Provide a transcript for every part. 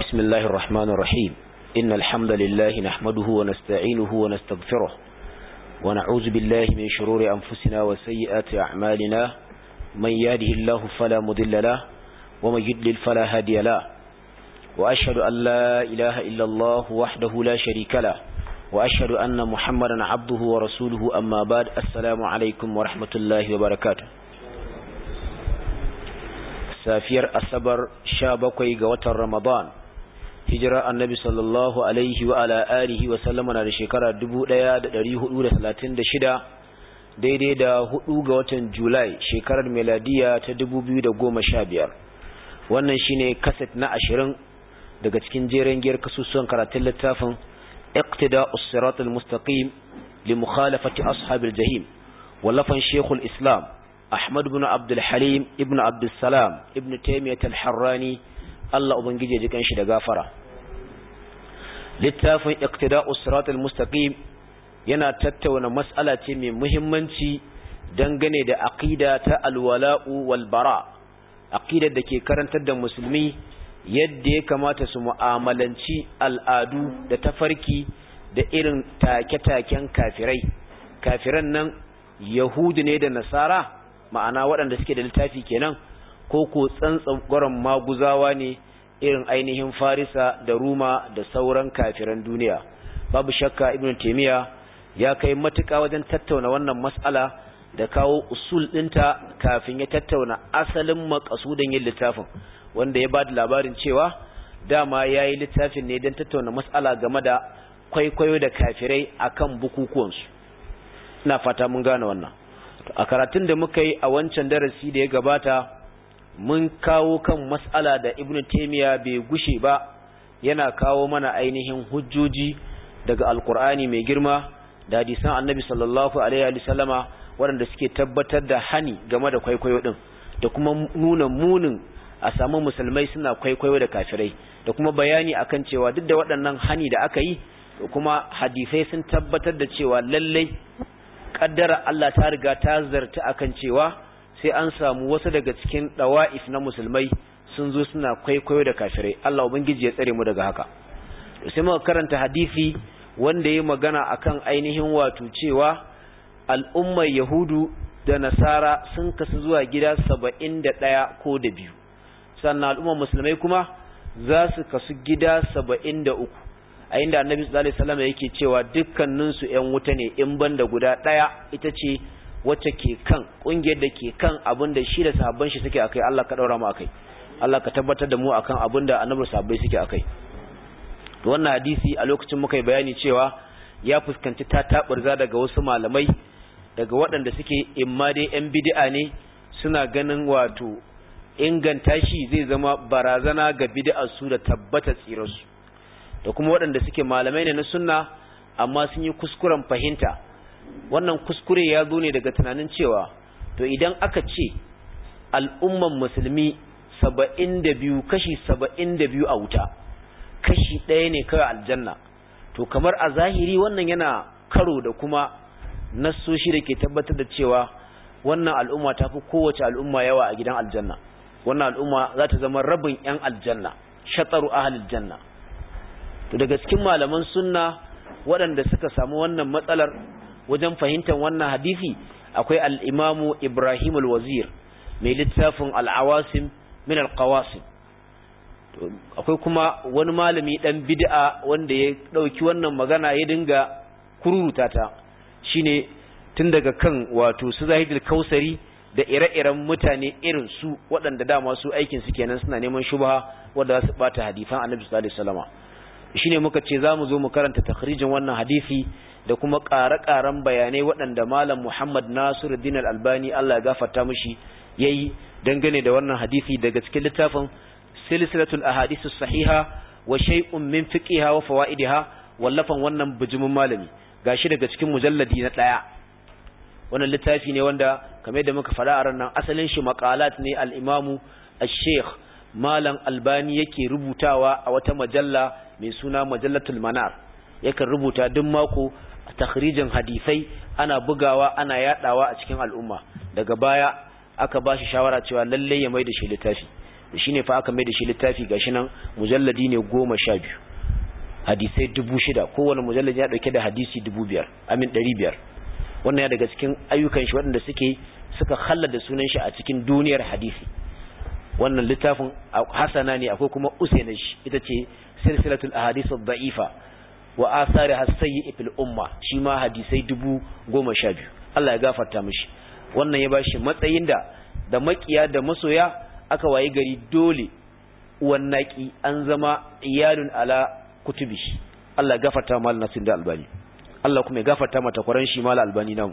بسم الله الرحمن الرحيم إن الحمد لله نحمده ونستعينه ونستغفره ونعوذ بالله من شرور أنفسنا وسيئات أعمالنا من يهده الله فلا مضل له ومن يضلل فلا هادي له وأشهد أن لا إله إلا الله وحده لا شريك له وأشهد أن محمدا عبده ورسوله أما بعد السلام عليكم ورحمة الله وبركاته safiyar asabar sha bakwai ga watan ramadan hijira annabi sallallahu alaihi wa ala alihi wa sallama na da shekara shida daidai da hudu ga watan julai shekarar meladiya ta biyar wannan shine kaset na ashirin daga cikin jeren giyar kasusuwan karatun littafin iqtida usirat al-mustaqim li mukhalafati ashabil jahim wallafan shekul islam Ahmad ibn Abdul Halim ibn Abdul Salam ibn Taymiyyah al-Harrani Allah ubangije ji kanshi da gafara littafin Iqtida'us Siratal Mustaqim yana tattauna mas'ala ce mai muhimmanci dangane da aqida ta alwala'u wal bara aqidar da ke karantar da musulmi yadda ya kamata su mu'amalanci al'adu da tafarki da irin take-taken kafirai kafiran nan yahudu ne da nasara ma'ana waɗanda suke da littafi kenan ko ko tsantsan gwaron maguzawa ne irin ainihin farisa da ruma da sauran kafiran duniya babu shakka ibn taimiyya ya kai matuƙa wajen tattauna wannan mas'ala da kawo usul ɗinta kafin ya tattauna asalin makasudin yin littafin wanda ya ba da labarin cewa dama ya yi littafin ne don tattauna mas'ala game da kwaikwayo da kafirai akan bukukuwansu ina fata mun gane wannan a karatun da muka yi a wancan darasi da ya gabata mun kawo kan mas'ala da ibn taymiya bai gushe ba yana kawo mana ainihin hujjoji daga alkur'ani mai girma da hadisan annabi sallallahu alaihi wa sallama waɗanda suke tabbatar da hani game da kwaikwayo din da kuma nuna munin a samu musulmai suna kwaikwayo da kafirai da kuma bayani akan cewa duk da waɗannan hani da aka yi kuma hadisai sun tabbatar da cewa lallai kaddara Allah ta riga ta zarta akan cewa sai an samu wasu daga cikin dawa'if na musulmai sun zo suna kwaikwayo da kafirai Allah ubangiji ya tsare mu daga haka sai muka karanta hadisi wanda ya magana akan ainihin wato cewa al'ummar yahudu da nasara sun kasu zuwa gida saba'in da ɗaya ko da biyu sannan al'ummar musulmai kuma za su kasu gida saba'in da uku a inda annabi sallallahu alaihi wasallam yake cewa dukkanin su ƴan wuta ne in banda guda ɗaya ita ce wacce ke kan kungiyar da ke kan abin da shi da sahabban shi suke akai Allah ka daura mu akai Allah ka tabbatar da mu akan abin da annabi sahabbai suke akai to wannan hadisi a lokacin muka yi bayani cewa ya fuskanci ta taburza daga wasu malamai daga waɗanda suke imma dai ƴan bid'a ne suna ganin wato inganta shi zai zama barazana ga bid'a su da tabbata tsirarsu da kuma waɗanda suke malamai ne na sunna amma sun yi kuskuren fahimta wannan kuskure ya zo ne daga tunanin cewa to idan aka ce al'umman musulmi saba'in da biyu kashi saba'in da biyu a wuta kashi ɗaya ne kawai aljanna to kamar a zahiri wannan yana karo da kuma nassoshi da ke tabbatar da cewa wannan al'umma ta fi kowace al'umma yawa a gidan aljanna wannan al'umma za ta zama rabin 'yan aljanna shataru ahalil janna to daga cikin malaman sunna waɗanda suka samu wannan matsalar wajen fahimtar wannan hadisi akwai al-imamu Ibrahim al-Wazir mai littafin al-Awasim min al-Qawasim akwai kuma wani malami dan bid'a wanda ya dauki wannan magana ya dinga kururuta ta shine tun daga kan wato su Zahidul Kausari da ire-iren mutane irin su waɗanda dama su aikin su kenan suna neman shubha wanda za su bata hadisan Annabi sallallahu alaihi wasallam shine muka ce zamu zo mu karanta takhrijin wannan hadisi da kuma ƙare-ƙaren bayanai waɗanda Malam Muhammad Nasiruddin Al-Albani Allah ya gafarta mishi yayi dangane da wannan hadisi daga cikin littafin Silsilatul Ahadith Sahiha wa shay'un min fiqiha wa fawaidiha wallafan wannan bijimin malami gashi daga cikin mujalladi na ɗaya wannan littafi ne wanda kamar da muka faɗa a ranar asalin shi maqalat ne al-Imamu Al-Sheikh Malam Albani yake rubutawa a wata majalla mai suna Majallatul Manar yakan rubuta duk mako a takhrijin hadisai ana bugawa ana yadawa a cikin al'umma daga baya aka ba shi shawara cewa lalle ya mai da shi littafi shine fa aka mai da shi littafi gashi nan mujalladi ne goma sha biyu hadisai dubu shida kowane mujalladi ya dauke da hadisi dubu biyar amin ɗari biyar wannan ya daga cikin ayyukan shi waɗanda suke suka da sunan shi a cikin duniyar hadisi wannan littafin hasana ne akwai kuma usaina shi ita ce silsilatul ahadith ad-da'ifa wa athari as-sayyi fil umma shi ma hadisai dubu goma sha biyu Allah ya gafarta mishi wannan ya bashi matsayin da da makiya da masoya aka wayi gari dole wannaki an zama iyalun ala kutubi Allah ya gafarta mal nasir da albani Allah kuma ya gafarta mata kwaran shi mal albani nan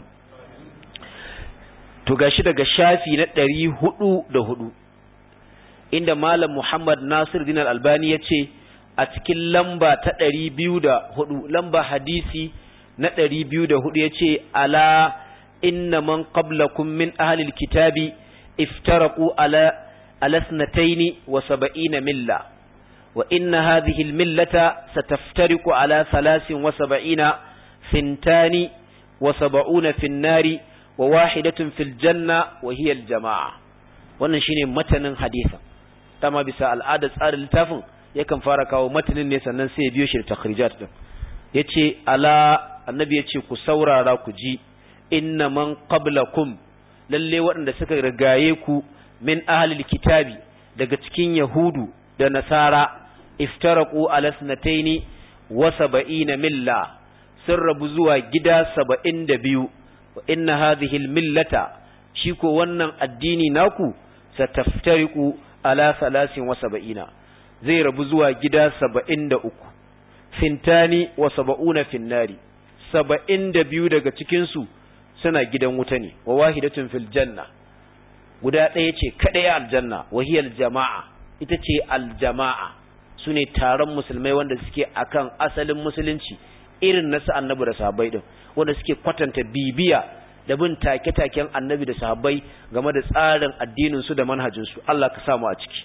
to gashi daga shafi na ɗari hudu da hudu inda malam Muhammad Nasir Din albani ya ce a cikin lamba ta ɗari biyu da hudu lamba hadisi na ɗari biyu da hudu ya ce ala inna man qablakum min ahlil kitabi iftaraku ala alasnataini wa saba'ina milla wa inna hadhihi almillata sataftariqu ala thalathin wa saba'ina fintani wa saba'una fin nari wa wahidatun fil janna wa hiya aljamaa wannan shine matanin hadisin dama bisa al'adar tsarin littafin yakan fara kawo matanin ne sannan sai ya biyo shi da takhrijat din yace ala annabi yace ku saurara ku ji inna man qablakum lalle waɗanda suka rigaye ku min ahlil kitabi daga cikin yahudu da nasara iftaraku ala sanataini wa saba'ina milla sun rabu zuwa gida saba'in da biyu wa inna hadhihi millata shi ko wannan addini naku sataftariqu ala salasin wa saba'ina zai rabu zuwa gida saba'in da uku fintani wa saba'una finnari saba'in da biyu daga cikinsu suna gidan wuta ne wa wahidatun fil janna guda ɗaya ce kaɗai aljanna wahiyar jama'a ita ce aljama'a su ne taron musulmai wanda suke akan asalin musulunci irin na su annabi da sahabbai din wanda suke kwatanta bibiya da bin take-taken annabi da sahabbai game da tsarin addinin su da manhajin su Allah ka samu a ciki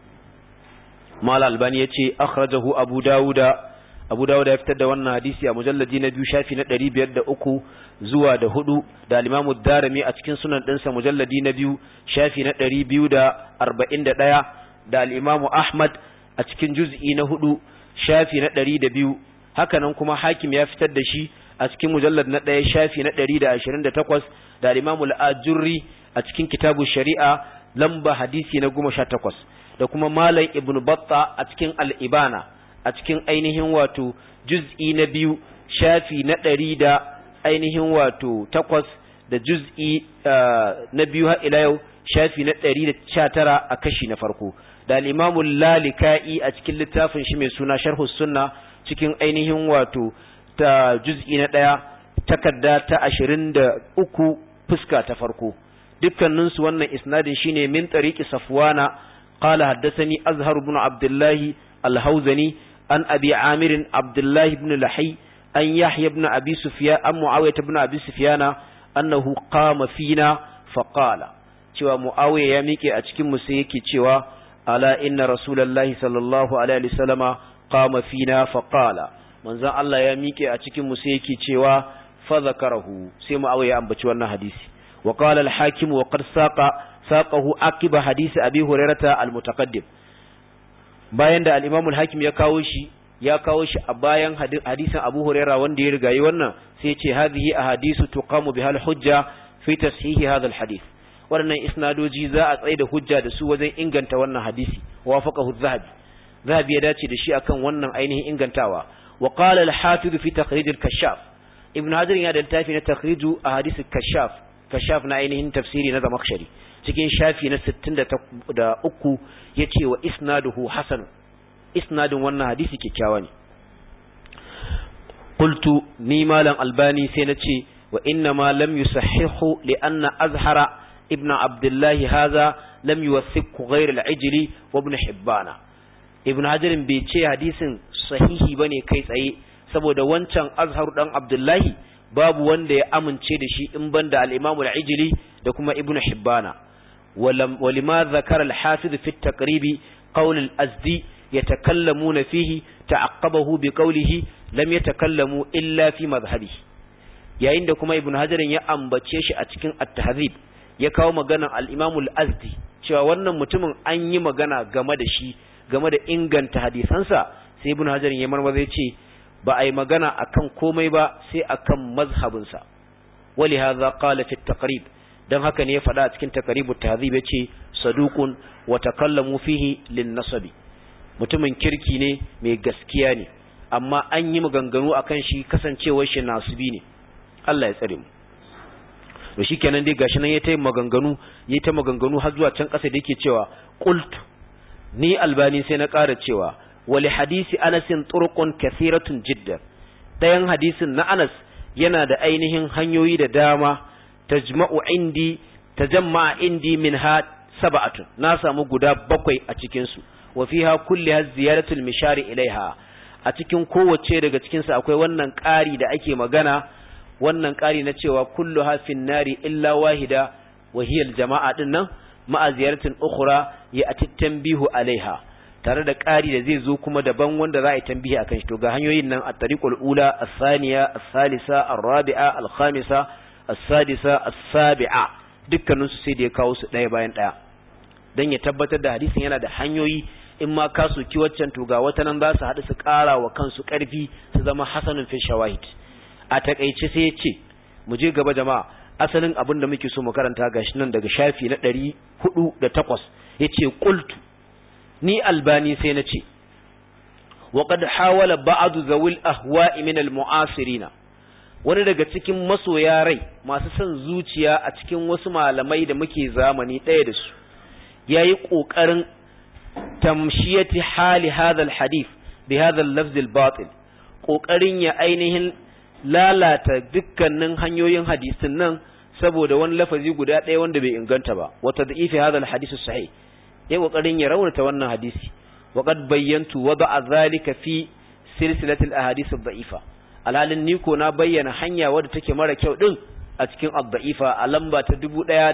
Mal Albani yace akhrajahu Abu Dawuda Abu Dawud ya fitar da wannan hadisi a mujalladi na biyu shafi na 503 zuwa da hudu da al-Imam darimi a cikin sunan ɗinsa mujalladi na biyu shafi na 241 da al-Imam Ahmad a cikin juz'i na hudu shafi na 102 haka nan kuma Hakim ya fitar da shi a cikin mujallad na ɗaya shafi na 128 da al-Imam al-Ajurri a cikin kitabu Shari'a lamba hadisi na 18 da kuma Malam Ibn Battah a cikin al-Ibana a cikin ainihin wato juz'i na biyu shafi na ɗari da ainihin wato takwas da juz'i na biyu har ila yau shafi na ɗari da sha tara a kashi na farko da al'imamun lalika'i a cikin littafin shi mai suna sharhu sunna cikin ainihin wato ta juz'i na ɗaya takarda ta ashirin da uku fuska ta farko dukkaninsu wannan isnadin shine min tariki safwana qala haddathani azhar ibn abdullahi al-hauzani عن أبي عامر عبد الله بن لحي أن يحيى بن أبي سفيان أم معاوية بن أبي سفيان أنه قام فينا فقال cewa Muawiya ya miƙe a cikin mu sai yake cewa ala inna rasulullahi sallallahu alaihi wasallama qama fina fa qala manzon Allah ya miƙe a cikin mu sai yake cewa fa zakarahu sai Muawiya ya ambaci wannan hadisi wa qala al-hakim wa qad saqa saqahu akiba hadisi abi hurairata al-mutaqaddim bayan da al-Imam al-Hakim ya kawo shi ya kawo shi a bayan hadisin Abu Huraira wanda ya rigayi wannan sai ya ce hadhihi ahadisu tuqamu bihal hujja fi tashihi hadha al-hadith waɗannan isnadoji za a tsaye da hujja da su wajen inganta wannan hadisi wafaqahu zahabi zahabi ya dace da shi akan wannan ainihin ingantawa wa qala al-hafiz fi takhrij al-kashaf ibn hajar ya da littafi na takhriju ahadith al-kashaf kashaf na ainihin tafsiri na zamakhshari cikin shafi na 63 yace wa isnaduhu hasan isnadin wannan hadisi kikkiawa ne qultu ni malam albani sai nace wa inna ma lam yusahhihu li anna azhara ibn abdullah hadha lam yuwathiqu ghayr al-ijli wa ibn hibbana ibn hajar bai ce hadisin sahihi bane kai tsaye saboda wancan azhar dan abdullahi babu wanda ya amince da shi in banda al-imam al-ijli da kuma ibn hibbana ولما ذكر الحافظ في التقريب قول الأزدي يتكلمون فيه تعقبه بقوله لم يتكلموا إلا في مذهبه yayin da kuma ibn hajarin ya ambace shi a cikin at-tahdhib ya kawo maganar al-Imam al-Azdi cewa wannan mutumin an yi magana game da shi game da inganta hadisansa sai ibn hajar ya marmaza ya ce ba a yi magana akan komai ba sai akan mazhabinsa wali hadha qala fi taqrib dan haka ne ya faɗa a cikin taqribut tahdhib yace saduqun wa takallamu fihi lin nasabi mutumin kirki ne mai gaskiya ne amma an yi maganganu akan shi kasancewar shi nasibi ne Allah ya tsare mu to shikenan dai gashi nan ya ta maganganu ya ta maganganu har zuwa can ƙasa da yake cewa qultu ni albani sai na ƙara cewa wali hadisi anasin turqun kathiratun jiddan dayan hadisin na Anas yana da ainihin hanyoyi da dama tajma'u indi tajamma'a indi minha sab'atun na samu guda bakwai a cikin su wa fiha kulliha ziyaratul mishari ilaiha a cikin kowace daga cikin su akwai wannan ƙari da ake magana wannan ƙari na cewa kullu hafin nari illa wahida wahiyar jama'a din nan ma'a ziyaratin ukhra ya ati tanbihu alaiha tare da ƙari da zai zo kuma daban wanda za a yi tambihi akan shi to ga hanyoyin nan at-tariqul ula as-thaniya as-salisa ar-rabi'a al-khamisa as-sadisa as-sabi'a dukkanin su sai da ya kawo su ɗaya bayan ɗaya dan ya tabbatar da hadisin yana da hanyoyi in ma ka soki waccan to ga wata nan za su haɗu su ƙara wa kansu ƙarfi su zama hasanun fi shawahid a takaice sai ya ce mu je gaba jama'a asalin abin da muke so mu karanta gashi nan daga shafi na ɗari hudu da takwas ya ce ƙultu ni albani sai na ce waƙad hawala ba'adu zawil ahwa'i min al-mu'asirina wani daga cikin masoya rai masu son zuciya a cikin wasu malamai da muke zamani ɗaya da su yayi ƙoƙarin tamshiyati hali hadha al-hadith bi hadha al-lafz al-batil ƙoƙarin ya ainihin lalata dukkanin hanyoyin hadisin nan saboda wani lafazi guda ɗaya wanda bai inganta ba wata da ifi hadal hadisu sahih ya kokarin ya raunata wannan hadisi wa qad bayyantu wada'a zalika fi silsilatil ahadith ad-da'ifa alhalin ni ko na bayyana hanya wadda take mara kyau din a cikin ad-da'ifa a lamba ta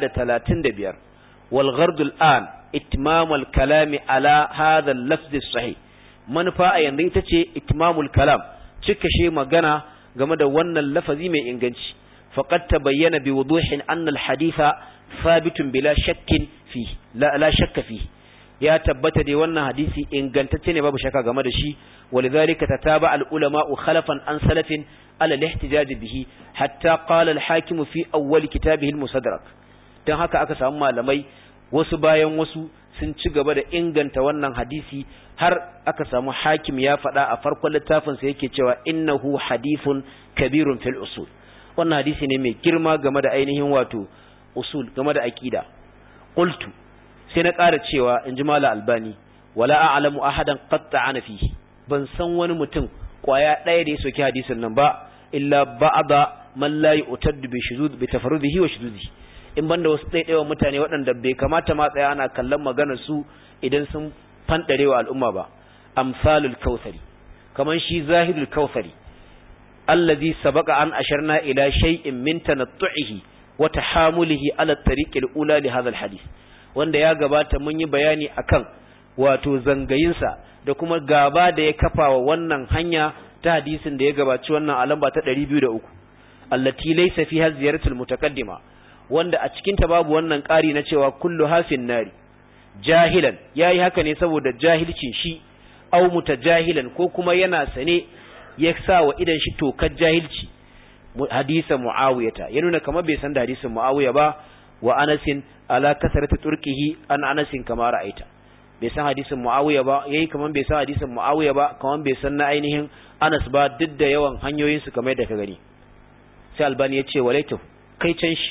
1135 wal ghard al-an itmam al-kalam ala hadha al-lafz as-sahih manufa a yanzu ita ce itmamul kalam cika shi magana game da wannan lafazi mai inganci faqad tabayyana bi wuduhin anna al-haditha thabitun bila shakkin fi la, la shakka fi ya tabbata dai wannan hadisi ingantacce ne babu shakka game da shi walidhalika tataba al-ulama khalafan an salafin ala al-ihtijaj bihi hatta qala al-hakim fi awwal kitabihi al-musaddarak dan haka aka samu malamai wasu bayan wasu sun ci gaba da inganta wannan hadisi har aka samu hakim ya faɗa a farkon littafinsa yake cewa innahu hadithun kabirun fil usul wannan hadisi ne mai girma game da ainihin wato usul game da aqida qultu sai na ƙara cewa in ji mala albani wala a'lamu ahadan qatta'ana fihi ban san wani mutum kwaya ɗaya da ya soki hadisin nan ba illa ba'da man la yu'taddu bi shuzud bi tafarrudihi wa shuzudihi in banda wasu ɗaiɗaiwa mutane waɗanda bai kamata ma tsaya ana kallon maganar su idan sun fanɗarewa al'umma ba amsalul kautsari kaman shi zahidul kautsari allazi sabaqa an asharna ila shay'in min tanattu'ihi wa tahamulihi ala tariqil ula li hadha alhadith wanda ya gabata mun yi bayani akan wato zangayinsa da kuma gaba da ya kafa wa wannan hanya ta hadisin da ya gabaci wannan alamba ta 203 allati laysa fiha ziyaratul mutaqaddima wanda a cikin ta babu wannan ƙari na cewa kullu hafin nari jahilan yayi haka ne saboda jahilcin shi aw mutajahilan ko kuma yana sane ya sa wa idan shi tokar jahilci hadisa muawiyata ya nuna kamar bai san da hadisin muawiya ba wa anasin ala kasarati turkihi an anasin kama ra'aita bai san hadisin muawiya ba yayi kamar bai san hadisin muawiya ba kamar bai san na ainihin anas ba duk da yawan hanyoyin su kamar da ka gani sai albani ya ce walaitu kai can shi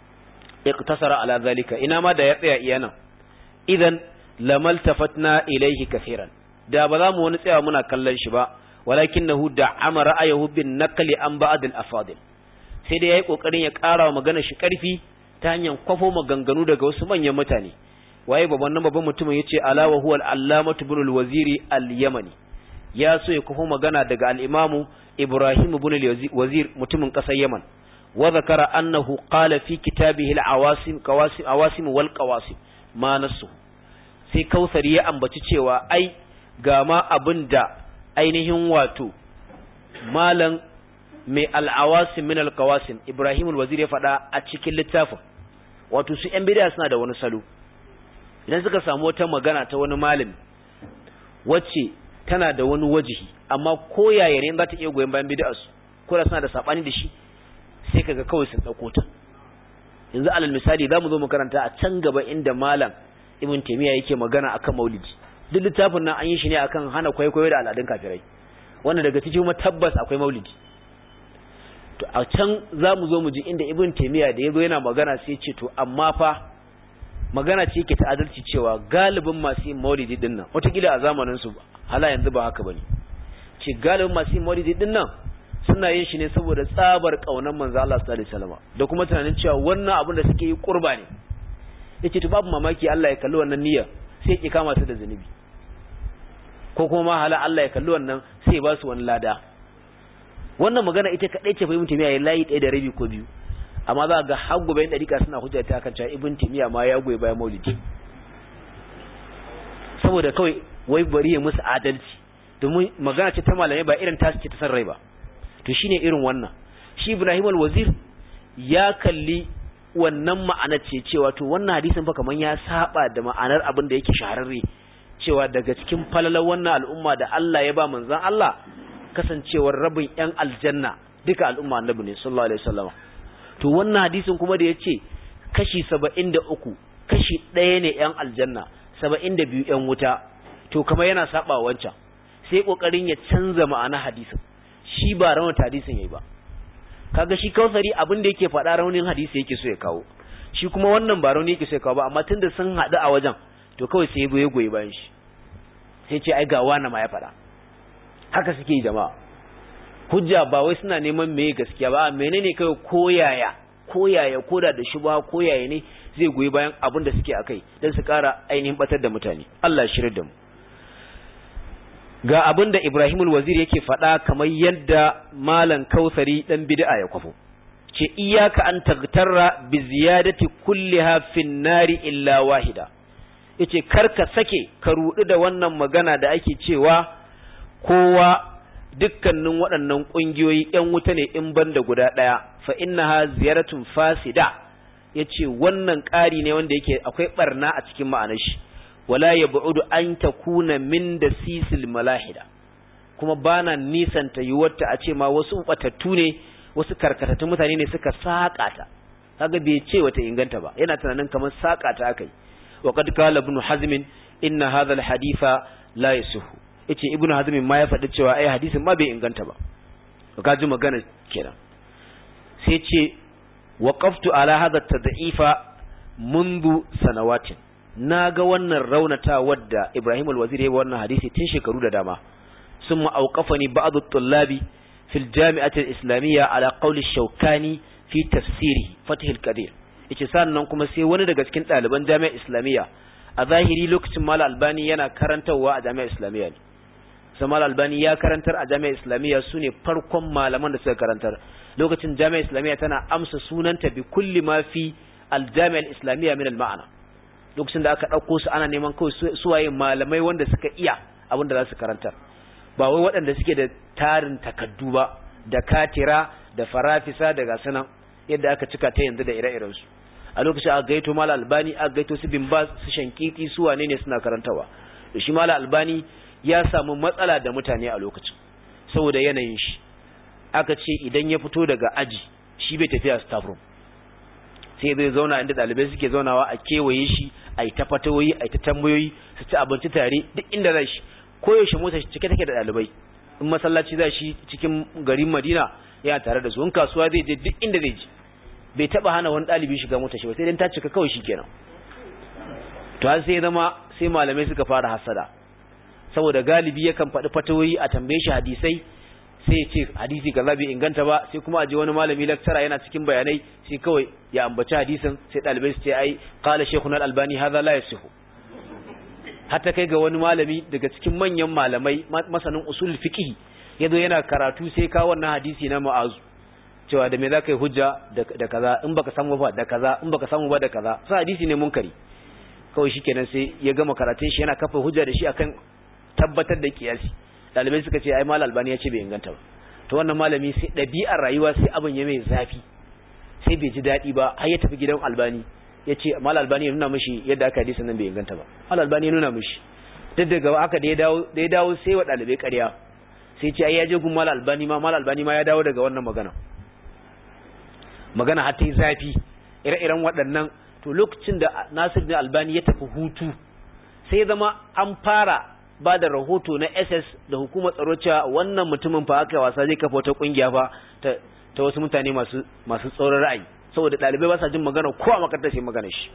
iqtasara ala zalika ina ma da ya tsaya iya nan idan lamaltafatna ilayhi kaseeran da ba za mu wani tsaya muna kallon shi ba walakinahu da'ama ra'ayahu bin naqli an ba'd al-afadil sai dai yayi kokarin ya ƙara wa magana shi ƙarfi ta hanyar kwafo maganganu daga wasu manyan mutane waye babban nan babban mutumin yace ala wa huwa al-allamatu ibn al-waziri al-yamani ya so ya kwafo magana daga al-imamu ibrahim ibn al-wazir mutumin ƙasar yaman wa zakara annahu qala fi kitabihi al-awasim qawasim awasim wal qawasim ma nasu sai kausari ya ambaci cewa ai ga ma abin da ainihin wato malam mai al'awasim min alkawasim ibrahim al-wazir ya faɗa a cikin littafin wato su yan bid'a suna da wani salo idan suka samu wata magana ta wani malami wacce tana da wani wajihi amma ko yaya ne za ta iya goyon bayan bid'a su ko da suna da sabani da shi sai kaga kawai sun dauko ta yanzu alal misali zamu zo mu karanta a can gaba inda malam ibn taymiya yake magana akan maulidi duk littafin nan an yi shi ne akan hana kwaikwayo da al'adun kafirai wanda daga cikin kuma tabbas akwai maulidi to a can zamu zo mu ji inda ibn taymiya da yazo yana magana sai ya ce to amma fa magana ce yake ta adalci cewa galibin masu yin maulidi din nan wataƙila a zamanin su hala yanzu ba haka bane ce galibin masu yin maulidi din nan suna yin shi ne saboda tsabar kaunar manzo Allah sallallahu alaihi wasallam da kuma tunanin cewa wannan abin da suke yi kurba ne yace to babu mamaki Allah ya kalli wannan niyyar sai ya kama su da zunubi ko kuma ma hala Allah ya kalli wannan sai ya ba su wani lada wannan magana ita kadai ce fahimta miya ya layi ɗaya da rabi ko biyu amma za ga har gobe yan dariƙa suna hujja ta kan cewa ibn timiya ma ya goyi bayan maulidi saboda kawai wai bari ya musu adalci domin magana ce ta malamai ba irin tasu ce ta san rai ba to shine irin wannan shi Ibrahim al-Wazir ya kalli wannan ma'anar ce cewa to wannan hadisin fa kaman ya saba da ma'anar abin da yake shahararre cewa daga cikin falalar wannan al'umma da Allah ya ba manzon Allah kasancewar rabin yan aljanna duka al'umma annabi ne sallallahu alaihi wasallam to wannan hadisin kuma da yace kashi 73 kashi ɗaya ne yan aljanna 72 yan wuta to kamar yana saba wancan sai kokarin ya canza ma'ana hadisin shi ba raunata hadisin yayi ba kaga shi kausari abin da yake faɗa raunin hadisi yake so ya kawo shi kuma wannan ba rauni yake so ya kawo ba amma tunda sun haɗu a wajen to kawai sai ya goyi bayan shi sai ce ai ga wani ma ya faɗa haka suke yi jama'a hujja ba wai suna neman meye gaskiya ba menene kai koyaya koyaya koda da shubha koyaya ne zai goyi bayan abin da suke akai dan su ƙara ainihin batar da mutane Allah ya shirye da mu ga abin da Ibrahimul Wazir yake faɗa kamar yadda Malam Kausari dan bid'a ya kwafo ce iyaka an tagtarra bi ziyadati kulliha fin nari illa wahida yace karka sake ka rudu da wannan magana da ake cewa kowa dukkanin waɗannan ƙungiyoyi ‘yan wuta ne in banda guda ɗaya fa innaha ziyaratun fasida yace wannan ƙari ne wanda yake akwai barna a cikin ma'anar shi wala ya bu'udu an ta kuna min da sisil malahida kuma bana nisanta yiwuwarta a ce ma wasu batattu ne wasu karkatattun mutane ne suka saƙa ta kaga bai ce wata inganta ba yana tunanin kamar saƙa ta akai wa qad qala ibn hazm inna hadha al haditha la yasihu yace ibn hazm ma ya faɗi cewa ai hadisin ma bai inganta ba ka ji magana kenan sai ce waqaftu ala hadha tad'ifa منذ sanawatin na ga wannan raunata wadda Ibrahim al-Wazir ya wannan hadisi tun shekaru da dama sun ma'auƙafani ba'adu tullabi fil jami'atul islamiyya ala qawli shaukani fi tafsiri fatih al-qadir yace sannan kuma sai wani daga cikin ɗaliban jami'ar islamiyya a zahiri lokacin mal albani yana karantarwa a jami'ar islamiyya ne sai mal albani ya karantar a jami'ar islamiyya sune farkon malaman da suka karantar lokacin jami'ar islamiyya tana amsa sunanta bi kulli ma fi al-jami'ar islamiyya min al-ma'ana lokacin da aka ɗauko su ana neman kawai suwaye malamai wanda suka iya abin da za su karantar ba wai waɗanda suke da tarin takaddu ba da katira da farafisa da gasanan yadda aka cika ta yanzu da ire-iren su a lokacin aka gaito mala albani aka gaito su bin ba su shankiki su wane ne suna karantawa da shi mala albani ya samu matsala da mutane a lokacin saboda yanayin shi aka ce idan ya fito daga aji shi bai tafiya staff room sai zai zauna inda ɗalibai suke zaunawa a kewaye shi a yi ta fatawoyi a yi ta tambayoyi su ci abinci tare duk inda za shi koyaushe mota shi cike take da ɗalibai in masallaci za shi cikin garin madina yana tare da su in kasuwa zai je duk inda zai je bai taba hana wani ɗalibi shiga mota shi ba sai dan ta cika kawai shi kenan to har sai zama sai malamai suka fara hasada saboda galibi yakan faɗi fatawoyi a tambaye shi hadisai sai ce hadisi kaza bai inganta ba sai kuma aje wani malami lecturer yana cikin bayanai sai kawai ya ambaci hadisin sai dalibai su ce ai qala shaykhuna al-albani hadha la yasihu hatta kai ga wani malami daga cikin manyan malamai masanin usul fiqh yazo yana karatu sai ka wannan hadisi na mu'azu cewa da me zaka yi hujja da kaza in baka samu ba da kaza in baka samu ba da kaza sai hadisi ne munkari kawai shikenan sai ya gama karatun shi yana kafa hujja da shi akan tabbatar da kiyasi dalibai suka ce ai mal albani ya ce bai inganta ba to wannan malami sai ɗabi'ar rayuwa sai abin ya mai zafi sai bai ji daɗi ba har ya tafi gidan albani yace mal albani ya nuna mishi yadda aka hadisi nan bai inganta ba mal albani ya nuna mishi duk daga haka da ya dawo da ya dawo sai wa dalibai ƙarya sai ce ai ya je gun mal albani ma mal albani ma ya dawo daga wannan magana magana har ta yi zafi ire-iren waɗannan to lokacin da Nasir bin Albani ya tafi hutu sai zama an fara ba da rahoto na SS da hukumar tsaro cewa wannan mutumin fa aka wasa zai kafa wata kungiya fa ta, ta wasu mutane masu masu tsoron ra'ayi saboda ɗalibai ba sa jin magana ko a makarantar sai magana shi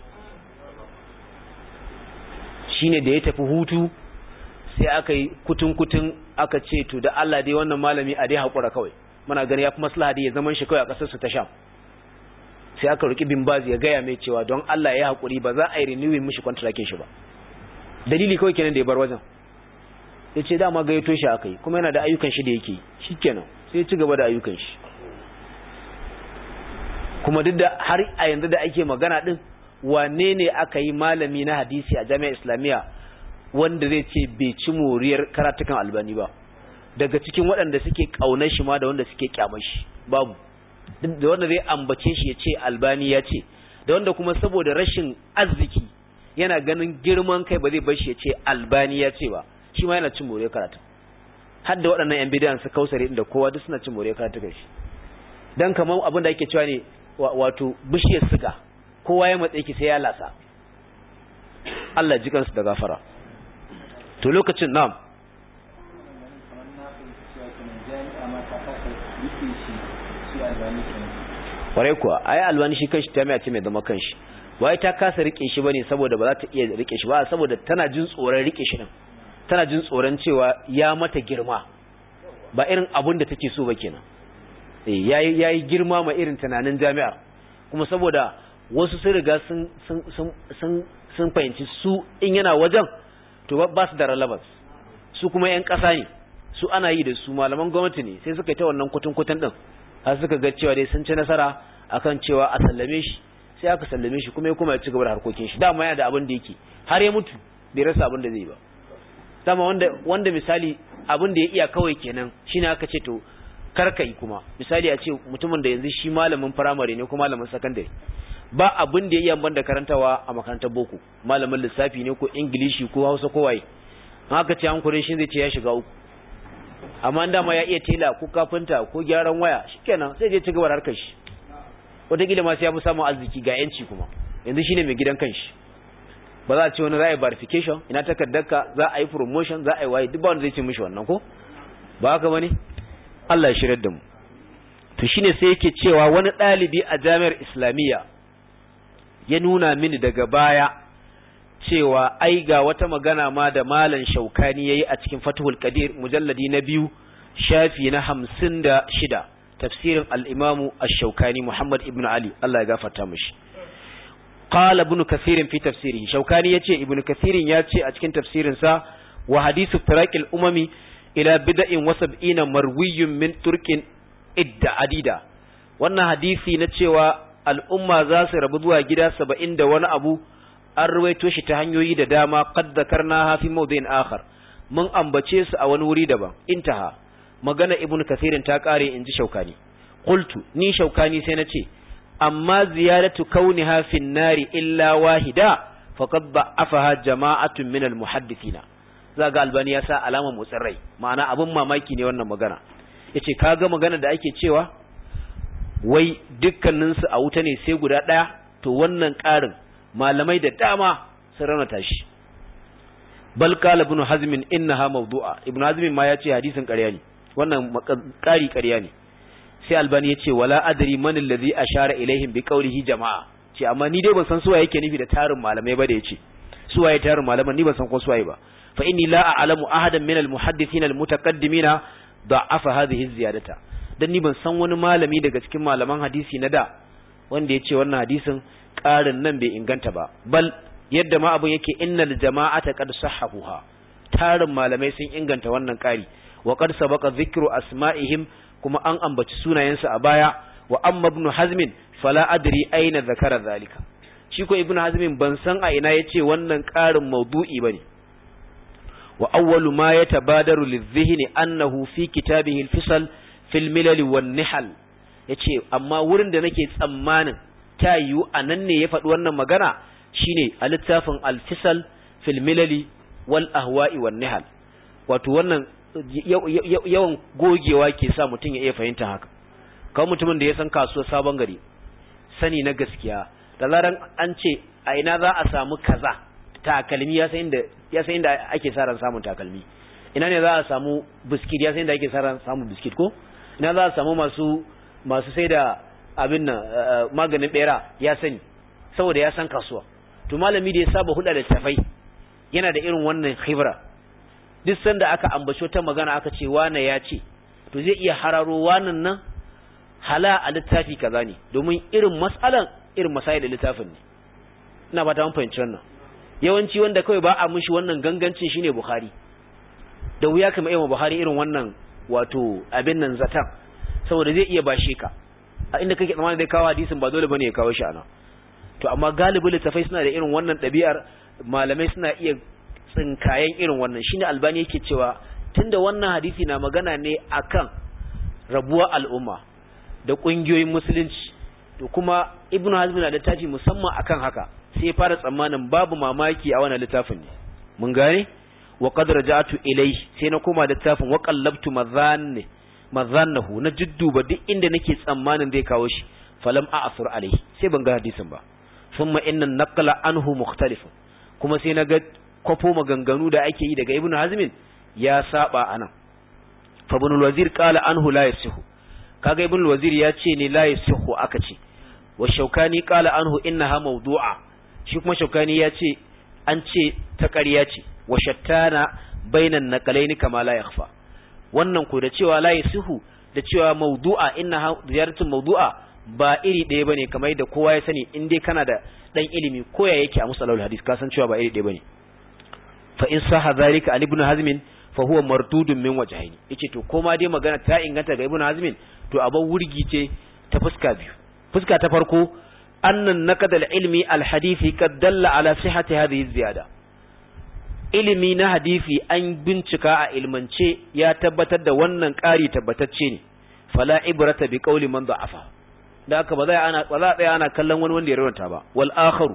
shine da ya tafi hutu sai aka yi kutun kutun aka ce to da Allah dai wannan malami a dai hakura kawai muna gani ya fi maslaha dai ya zaman shi kawai a ƙasar su ta Sham sai aka roki bin bazi ya gaya mai cewa don Allah ya haƙuri ba za a yi renewing mishi kontrakin shi ba dalili kawai kenan da ya bar wajen ya ce dama gayyato shi aka yi kuma yana da ayyukan shi da yake shi kenan sai ya ci gaba da ayyukan shi kuma duk da har a yanzu da ake magana din wane ne aka yi malami na hadisi a jami'ar islamiyya wanda zai ce bai ci moriyar karatukan albani ba daga cikin waɗanda suke ƙaunar shi ma da wanda suke kyamar shi babu da wanda zai ambace shi ya ce albani ya ce da wanda kuma saboda rashin arziki yana ganin girman kai ba zai bar shi ya ce albani ya ce ba shi ma yana cin more karatu har da waɗannan yan bidiyan su kausare inda kowa duk suna cin more karatu kai shi dan kamar abin da ake cewa ne wato bishiyar siga kowa ya matsayi ki sai ya lasa Allah ji kansu da gafara to lokacin na'am kwarai kuwa ai albani shi kanshi ta mai ce mai zama kanshi wai ta kasa rike shi bane saboda ba za ta iya rike shi ba saboda tana jin tsoron rike shi din tana jin tsoron cewa ya mata girma ba irin abun da take so ba kenan eh yayi yayi girma ma irin tunanin jami'ar kuma saboda wasu sun riga sun sun sun sun fahimci su in yana wajen to ba su da relevance su kuma yan kasa ne su ana yi da su malaman gwamnati ne sai suka yi ta wannan kutun kutun din har suka ga cewa dai sun ci nasara akan cewa a sallame shi sai aka sallame shi kuma ya kuma ya ci gaba da harkokin shi dama yana da abin da yake har ya mutu bai rasa abin da zai ba dama wanda wanda misali abin da ya iya kawai kenan shine aka ce to karka yi kuma misali a ce mutumin da yanzu shi malamin firamare ne ko malamin sakandare ba abin da ya iya banda karantawa a makarantar boko malamin lissafi ne ko ingilishi ko hausa ko waye haka ce an kurin shi zai ce ya shiga uku amma dama ya iya tela ko kafinta ko gyaran waya shikenan sai je ci gaba da harkar shi wataƙila ma sai ya fi samun arziki ga yanci kuma yanzu shine mai gidan kanshi ba za a ce wani za a yi verification ina takardarka za a yi promotion za a yi waye duk ba wanda zai ce mishi wannan ko ba haka bane Allah ya shirar da mu to shine sai yake cewa wani ɗalibi a jami'ar islamiyya ya nuna mini daga baya cewa ai ga wata magana ma da malam shaukani yayi a cikin Fathul Qadir mujalladi na biyu shafi na hamsin da shida tafsirin al-Imam ash-Shaukani Muhammad ibn Ali Allah ya gafarta mishi qala ibn Kathir fi tafsirihi Shaukani yace ibn Kathir yace a cikin tafsirin sa wa hadithu firaqil umami ila bid'in wa sab'ina marwiyyun min turkin idda adida wannan hadisi na cewa al'umma za su rabu zuwa gida saba'in da wani abu an ruwaito shi ta hanyoyi da dama qad zakarna fi mawdin akhar mun ambace su a wani wuri daban intaha magana ibnu kathirin ta kare inji shaukani qultu ni shaukani sai nace amma ziyaratu kauniha fi nari illa wahida faqad da'afaha jama'atun min almuhaddithina zaga albani ya sa alama motsin rai ma'ana abun mamaki ne wannan magana yace kaga magana da ake cewa wai dukkaninsu a wuta ne sai guda ɗaya to wannan ƙarin malamai da dama sun raunata shi bal qala ibn hazm innaha mawdu'a ibn hazm ma yace hadisin ƙarya ne wannan ƙari ƙarya ne sai albani yace wala adri man alladhi ashara ilaihim bi qawlihi jama'a ce amma ni dai ban san suwaye yake nufi da tarin malamai ba da yace suwaye tarin malaman ni ban san ko suwaye ba fa inni la a'lamu ahadan min al-muhaddithina al-mutaqaddimina da'afa hadhihi ziyadata dan ni ban san wani malami daga cikin malaman hadisi na da wanda yace wannan hadisin ƙarin nan bai inganta ba bal yadda ma abun yake innal jama'ata qad sahahuha tarin malamai sun inganta wannan ƙari wa qad sabaqa dhikru asma'ihim kuma an ambaci sunayensu a baya wa amma ibn hazmin fala adri aina zakara zalika shi ko ibn hazmin ban san a ina yace wannan ƙarin maudu'i bane wa awwalu ma yatabadaru lidh-dhihni annahu fi kitabihi al-fisal fil milal wan nihal yace amma wurin da nake tsammanin ta yiwu a nan ne ya faɗi wannan magana shine a littafin alfisal fil milali wal ahwa'i wan nihal wato wannan yawan gogewa ke sa mutum ya iya fahimta haka kawai mutumin da ya san kasuwar sabon gari sani na gaskiya da zaran an ce a ina za a samu kaza takalmi ya san inda ya san inda ake sa ran samun takalmi ina ne za a samu biskit ya san inda ake sa ran samun biskit ko ina za a samu masu masu sai da abin nan maganin bera ya sani saboda ya san kasuwa to malami da ya saba hulɗa da tafai yana da irin wannan khibra duk sanda aka ambaci ta magana aka ce wane ya ce to zai iya hararo wannan nan hala a littafi kaza ne domin irin mas'alan irin masai da littafin ne ina fata mun fahimci wannan yawanci wanda kawai ba a mishi wannan gangancin shine bukhari da wuya kama yawan bukhari irin wannan wato abin nan zatan saboda zai iya bashe ka a inda kake tsammanin zai kawo hadisin ba dole bane ya kawo shi ana to amma galibi littafai suna da irin wannan ɗabi'ar malamai suna iya tsinkayen irin wannan shine albani yake cewa tunda wannan hadisi na magana ne akan rabuwar al'umma da ƙungiyoyin musulunci to kuma ibnu hazm na littafi musamman akan haka sai ya fara tsammanin babu mamaki a wannan littafin ne mun gane wa qad raja'tu ilayhi sai na koma littafin wa qallabtu madhanni madhannahu na jidduba duk inda nake tsammanin zai kawo shi falam a'thur alayhi sai ban ga hadisin ba thumma inna naqla anhu mukhtalif kuma sai na ga kwafo maganganu da ake yi daga ibnu hazmin ya saba anan fa ibn al-wazir qala anhu la yasihu kaga ibn al-wazir ya ce ne la yasihu aka ce wa shaukani qala anhu innaha mawdu'a shi kuma shaukani ya ce an ce ta ƙarya ce wa shattana bainan naqalaini kama la yakhfa wannan ko da cewa la yasihu da cewa mawdu'a innaha ziyaratun mawdu'a ba iri ɗaya bane kamar yadda kowa ya sani in dai kana da dan ilimi ko ya yake a musalul hadis ka san cewa ba iri ɗaya bane fa in saha zalika an ibn hazm fa huwa mardudun min wajhaini yace to koma dai magana ta inganta ga ibn hazm to abin wurgi ce ta fuska biyu fuska ta farko annan naqad al-ilmi al-hadisi kad dalla ala sihhati hadhihi ziyada ilimi na hadisi an bincika a ilmance ya tabbatar da wannan ƙari tabbatacce ne fala ibrata bi qawli man da'afa da haka ba za ana ba za tsaya ana kallon wani wanda ya rawanta ba wal akharu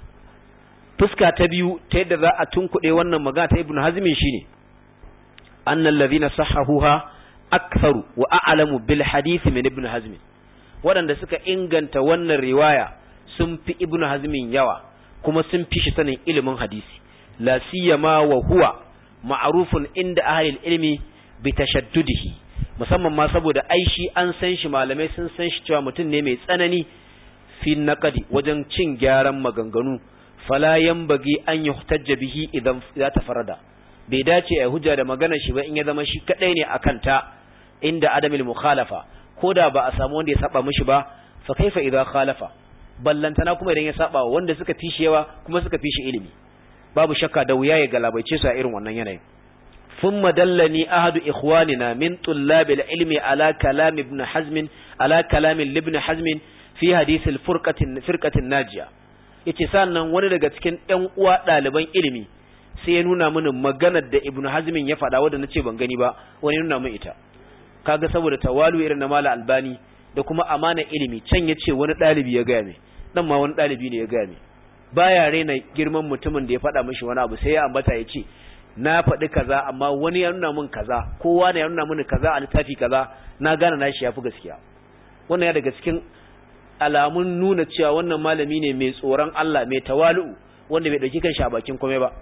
fuska ta biyu ta yadda za a tunkuɗe wannan magana ta ibnu hazmin shine annal ladhina sahahuha aktharu wa a'lamu bil hadith min ibn hazm waɗanda suka inganta wannan riwaya sun fi ibn hazmin yawa kuma sun fi shi sanin ilimin hadisi la siyama wa huwa ma'rufun inda ahli ilmi bi tashaddudihi musamman ma saboda ai shi an san shi malamai sun san shi cewa mutum ne mai tsanani fi naqadi wajen cin gyaran maganganu fala yanbaghi an yuhtajja bihi idan za ta farada bai dace a hujja da maganar shi ba in ya zama shi kadai ne akan ta inda adamil mukhalafa koda ba a samu wanda ya saba mishi ba fa kaifa idza khalafa ballantana kuma idan ya saba wanda suka fi shi yawa kuma suka fi shi ilimi babu shakka da wuya ya galabaice su a irin wannan yanayin ثم دلني أحد إخواننا من طلاب العلم على كلام ابن حزم على كلام لابن حزم في حديث الفرقة فرقة الناجية yace sannan wani daga cikin ɗan uwa ɗaliban ilimi sai ya nuna mini maganar da ibnu hazmin ya faɗa wadda nace ban gani ba wani nuna min ita kaga saboda tawalu irin na mala albani da kuma amana ilimi can yace wani ɗalibi ya gaya mai dan ma wani ɗalibi ne ya gaya mai baya raina girman mutumin da ya faɗa mishi wani abu sai ya ambata ya ce na faɗi kaza amma wani ya nuna min kaza kowa ne ya nuna mini kaza a littafi kaza na gane na shi yafi gaskiya wannan ya daga cikin alamun nuna cewa wannan malami ne mai tsoron Allah mai tawalu'u wanda bai dauki kan shi a bakin komai ba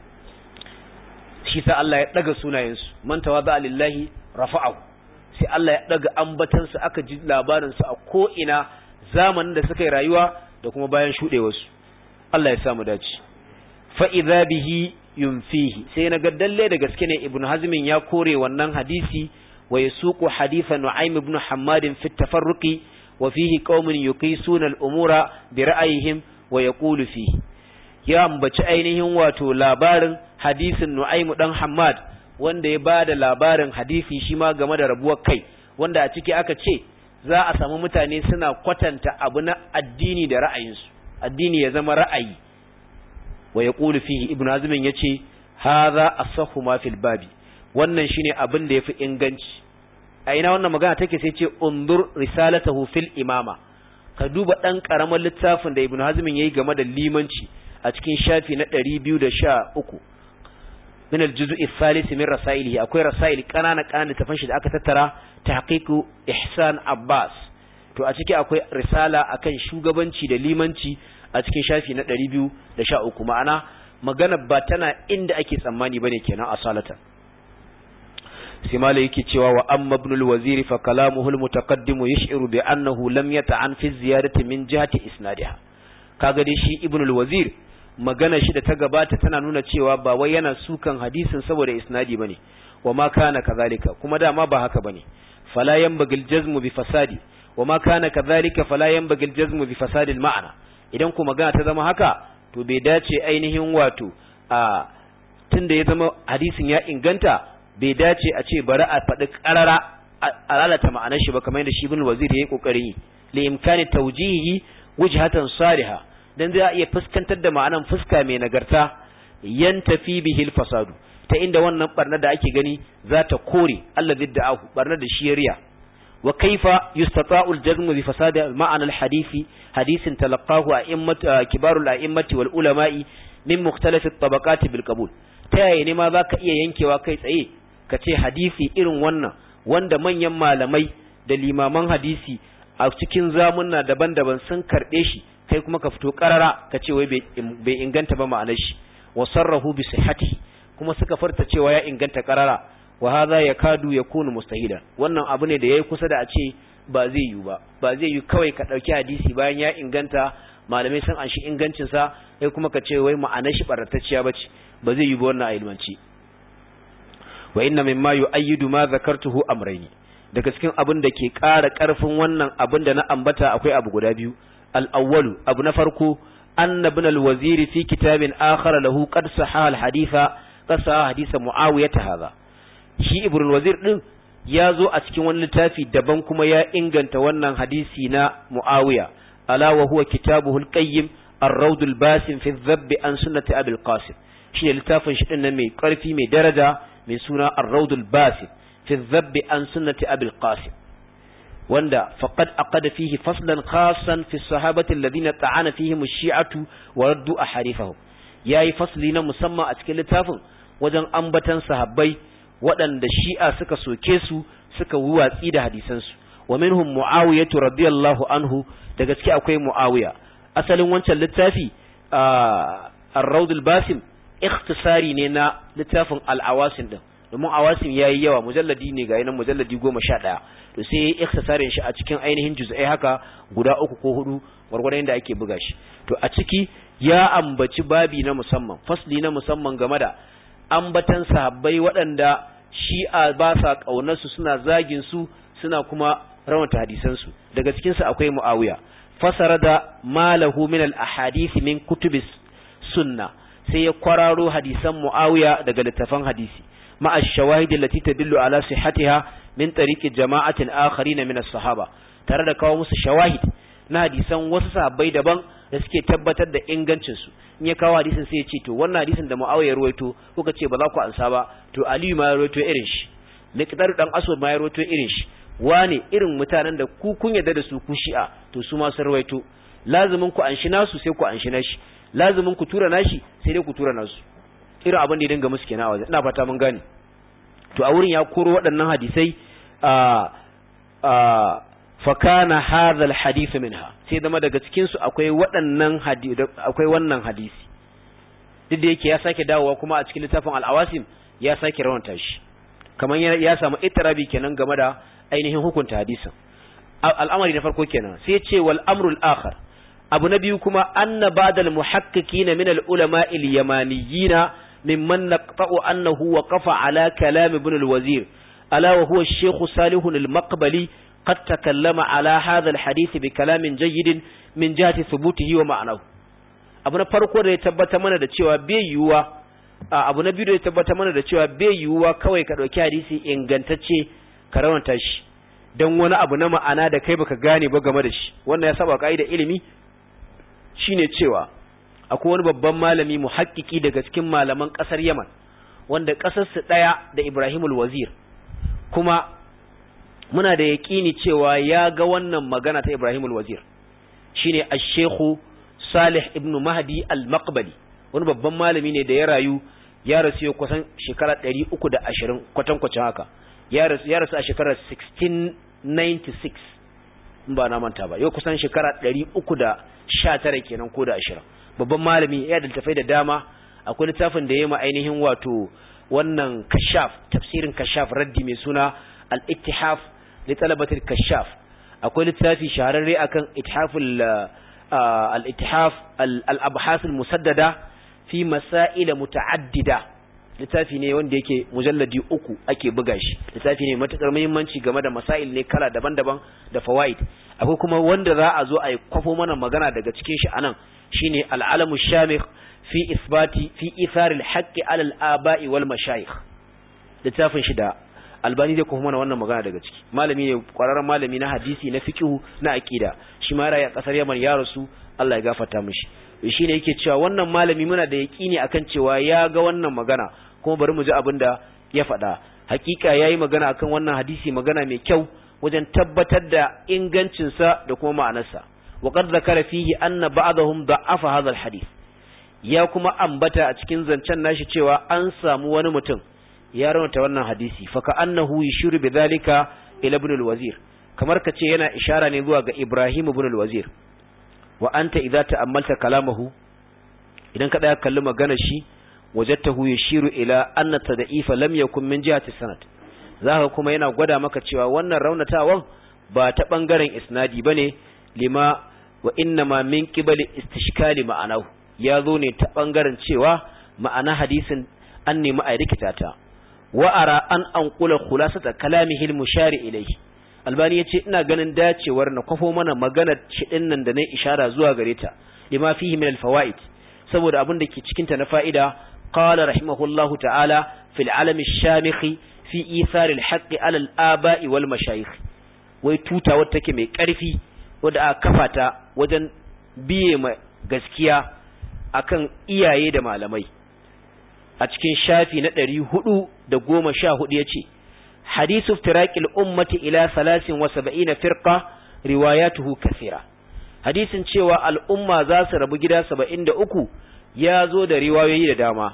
shi sa Allah ya daga sunayensu man tawadha lillahi rafa'ahu sai Allah ya daga ambatan su aka ji labarin su a ko ina zamanin da suka yi rayuwa da kuma bayan shudewarsu Allah ya samu dace fa idza bihi yunfihi sai na ga dalle da gaske ne ibnu hazmin ya kore wannan hadisi wa yasuqu haditha nu'aym ibn hammad fi tafarruqi wa fihi qaumun yuqisuna al-umura bi ra'ayihim wa yaqulu fihi ya ambaci ainihin wato labarin hadisin nu'aym dan hammad wanda ya bada labarin hadisi shi ma game da rabuwar kai wanda a ciki aka ce za a samu mutane suna kwatanta abu na addini da ra'ayinsu addini ya zama ra'ayi wa ya ƙulu fihi ibn azumin ya ce haza asahu ma fil babi wannan shine abin da ya fi inganci a ina wannan magana take sai ce undur risalatahu fil imama ka duba dan karaman littafin da ibnu hazmin yayi game da limanci a cikin shafi na 213 min al-juz' al-thalith min rasailihi akwai rasail kanana kanana tafan shi da aka tattara tahqiqu ihsan abbas to a ciki akwai risala akan shugabanci da limanci a cikin shafi na 213 ma'ana magana ba tana inda ake tsammani bane kenan asalatan sai malai yake cewa wa amma ibn al-wazir fa kalamuhu al-mutaqaddim yash'iru bi annahu lam yata'an fi ziyarati min jihati isnadiha kaga dai shi ibn al-wazir magana shi da ta gabata tana nuna cewa ba wai yana sukan hadisin saboda isnadi bane wa ma kana kadhalika kuma dama ba haka bane fala yanbaghi al-jazmu bi fasadi wa ma kana kadhalika fala yanbaghi al-jazmu bi fasadi al-ma'na idan kuma magana ta zama haka to bai dace ainihin wato a tunda ya zama hadisin ya inganta bai dace a ce bari a faɗi ƙarara a lalata ma'anar shi ba kamar yadda shi ibn wazir yayi kokarin yi li imkani tawjihi wujhatan saliha dan zai iya fuskantar da ma'anan fuska mai nagarta yantafi bihi fasadu ta inda wannan barna da ake gani za ta kore allazi da'ahu barna da shiriya wa kaifa yustata'u al-jazmu bi fasadi ma'ana al-hadisi hadisin talaqahu a'immatu kibarul a'immati wal ulama'i min mukhtalif at-tabaqat bil qabul ta yaya ne ma zaka iya yankewa kai tsaye ka ce hadisi irin wannan wanda manyan malamai da limaman hadisi a cikin zamunna daban-daban sun karɓe shi kai kuma ka fito ƙarara ka ce wai bai inganta ba ma'anar shi wa sarrahu bi sihhati kuma suka farta cewa ya inganta ƙarara wa hadha yakadu yakunu mustahilan wannan abu ne da yayi kusa da a ce ba zai yi ba ba zai yi kawai ka ɗauki hadisi bayan ya inganta malamai sun anshi ingancin sa kai kuma ka ce wai ma'anar shi baratacciya bace ba zai yi ba wannan a ilmanci wa inna mimma yu'ayyidu ma zakartuhu amrayni daga cikin abin da ke ƙara ƙarfin wannan abin da na ambata akwai abu guda biyu al-awwalu abu na farko anna ibn al-wazir fi kitabin akhar lahu qad sahaha al-haditha qad sahaha haditha muawiyah hadha shi ibn al-wazir din ya zo a cikin wani littafi daban kuma ya inganta wannan hadisi na muawiya ala wa huwa kitabuhu al-qayyim ar-rawd al-basim fi adh-dhabb an sunnati abi al-qasim shi littafin shi din nan mai ƙarfi mai daraja mai suna ar-rawd al-basim في الذب عن سنة أبي القاسم وندا فقد أقد فيه فصلا خاصا في الصحابة الذين طعن فيهم الشيعة وردوا أحاديثهم yayi fasli na musamman a cikin littafin wajen ambatan sahabbai waɗanda shi'a suka soke su suka watsi da hadisansu wa minhum muawiyah radiyallahu anhu da gaske akwai muawiya asalin wancan littafi ar-rawd al-basim ikhtisari ne na littafin al-awasim din domin awasim ya yi yawa mujalladi ne ga yanan mujalladi goma sha ɗaya to sai ya yi iktisarin shi a cikin ainihin juz'ai haka guda uku ko hudu gwargwadon yadda ake buga shi to a ciki ya ambaci babi na musamman fasli na musamman game da ambatan sahabbai waɗanda shi'a ba sa ƙaunarsu suna zagin su suna kuma rawata hadisansu daga cikinsu akwai muawiya fasara da malahu min al ahadith min kutubis sunna sai ya kwararo hadisan muawiya daga littafan hadisi مع الشواهد التي تدل على صحتها من طريق جماعة آخرين من الصحابة tare da kawo musu shawahid na hadisan wasu sahabbai daban da suke tabbatar da ingancin su in ya kawo hadisin sai ya ce to wannan hadisin da Muawiya ruwaito kuka ce ba za ku ansa ba to Aliyu ma ya ruwaito irin shi Miqdar dan Aswad ma ya ruwaito irin shi wane irin mutanen da ku kun yarda da su ku shi'a to su ma sun ruwaito lazumin ku anshi nasu sai ku anshi nashi lazumin ku tura nashi sai dai ku tura nasu irin abin da ya dinga musu kenan a wajen ina fata mun gane to a wurin ya koro waɗannan hadisai a a fa kana hadha alhadith minha sai zama daga cikin su akwai waɗannan hadisi akwai wannan hadisi duk da yake ya sake dawowa kuma a cikin littafin al-awasim ya sake rawanta shi kamar ya samu itirabi kenan game da ainihin hukunta hadisin al'amari na farko kenan sai ya ce wal amrul akhar abu na biyu kuma anna ba'dal muhaqqiqina min al-ulama al-yamaniyina ممن نقطع أنه وقف على كلام ابن الوزير ألا وهو الشيخ صالح المقبلي قد تكلم على هذا الحديث بكلام جيد من جهة ثبوته ومعناه abu na farko da ya tabbata mana da cewa bai yiwuwa abu na biyu da ya tabbata mana da cewa bai yiwuwa kawai ka ɗauki hadisi ingantacce ka rawanta shi don wani abu na ma'ana da kai baka gane ba game da shi wannan ya saba ka'ida ilimi shine cewa akwai wani babban malami muhakkiki daga cikin malaman ƙasar Yaman wanda ƙasarsu ɗaya da Ibrahimul Wazir kuma muna da yaƙini cewa ya ga wannan magana ta Ibrahimul Wazir shine ash-shaykh Salih ibn Mahdi al-Maqbali wani babban malami ne da ya rayu ya rasu ya kusan shekara 320 kwatankwacin haka ya rasu ya rasu a shekarar 1696 in ba na manta ba yau kusan shekara 319 kenan ko da 20 babban malami ya da tafai da dama akwai littafin da ya ma ainihin wato wannan kashaf tafsirin kashaf raddi mai suna al-ittihaf li talabatil kashaf akwai littafi shahararre akan ithaful al-ittihaf al-abhas al-musaddada fi masail muta'addida littafi ne wanda yake mujalladi uku ake buga shi littafi ne matukar muhimmanci game da masail ne kala daban-daban da fawaid akwai kuma wanda za a zo a yi kwafo mana magana daga cikin shi anan shine al-alamu shamikh fi isbati fi ithar al-haqqi ala al-aba'i wal mashayikh littafin shi da albani zai kuma mana wannan magana daga ciki malami ne kwararren malami na hadisi na fiqh na aqida shi ma raya kasar Yaman ya rasu Allah ya gafarta mishi shine yake cewa wannan malami muna da yaqini akan cewa ya ga wannan magana kuma bari mu ji abin da ya faɗa hakika yayi magana akan wannan hadisi magana mai kyau wajen tabbatar da ingancinsa da kuma ma'anarsa wa qad zakara fihi anna ba'dahum da'afa hadha al-hadith ya kuma ambata a cikin zancen nashi cewa an samu wani mutum ya raunta wannan hadisi fa ka annahu yushiru bidhalika ila ibn al-wazir kamar kace yana ishara ne zuwa ga Ibrahim ibn al-wazir wa anta idza ta'ammalta kalamahu idan ka daya kalli maganar shi wajadtahu yushiru ila anna tad'ifa lam yakun min jihati sanad zaka kuma yana gwada maka cewa wannan raunatawan ba ta bangaren isnadi bane lima wa innama min qibali istishkali ma'anahu ya zo ne ta bangaren cewa ma'ana hadisin an nemi a rikita ta wa ara an anqula khulasata kalamihi al-mushari ilayhi albani yace ina ganin dacewar na kwafo mana maganar shi dinnan da nayi ishara zuwa gare ta lima fihi min al-fawaid saboda abin da ke cikin ta na fa'ida qala rahimahullahu ta'ala fil alam ash-shamikh fi ithar al-haqq ala al-aba'i wal mashayikh wai tuta wata take mai karfi wadda aka kafa ta wajen biye ma gaskiya akan iyaye da malamai a cikin shafi na ɗari hudu da goma sha hudu ya ce hadisu firaƙil ummati ila salasin wa saba'ina firqa riwayatuhu kasira hadisin cewa al'umma za su rabu gida saba'in da uku ya zo da riwayoyi da dama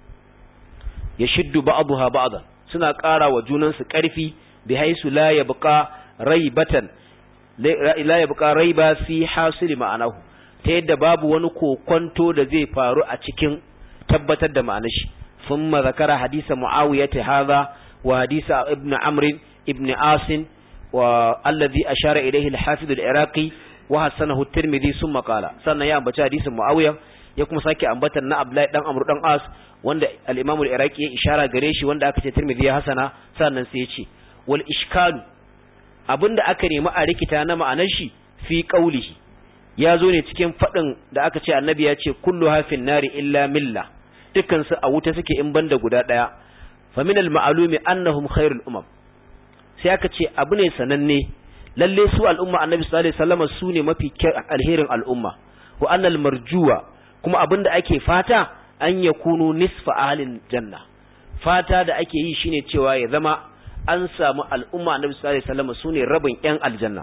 ya shiddu ba'aduha ba'adan suna ƙara wa junansu ƙarfi bi haisu la yabqa raibatan la yabqa raiba fi hasili ma'anahu ta yadda babu wani kokonto da zai faru a cikin tabbatar da ma'anar shi thumma zakara hadisa muawiyah hadha wa hadisa ibn amr ibn asin wa alladhi ashara ilayhi al-hafiz al-iraqi wa hasanahu at-tirmidhi thumma qala sannan ya ambaci hadisin muawiyah ya kuma sake ambatan na abdullahi dan amr dan as wanda al-imam al-iraqi ya ishara gare shi wanda aka ce tirmidhi ya hasana sannan sai ya ce wal ishkalu abinda aka nemi a rikita na ma'anar shi fi qawlihi ya zo ne cikin faɗin da aka ce annabi ya ce kullu hafin nari illa milla dukansu a wuta suke in banda guda ɗaya fa min al ma'lumi annahum khairul umam sai aka ce abu ne sananne lalle su al'umma annabi sallallahu alaihi wasallam su ne mafi alherin al'umma wa annal marjuwa kuma abin da ake fata an yakunu nisfa ahlil janna fata da ake yi shine cewa ya zama an samu al'umma annabi sallallahu alaihi wasallam su ne rabin yan aljanna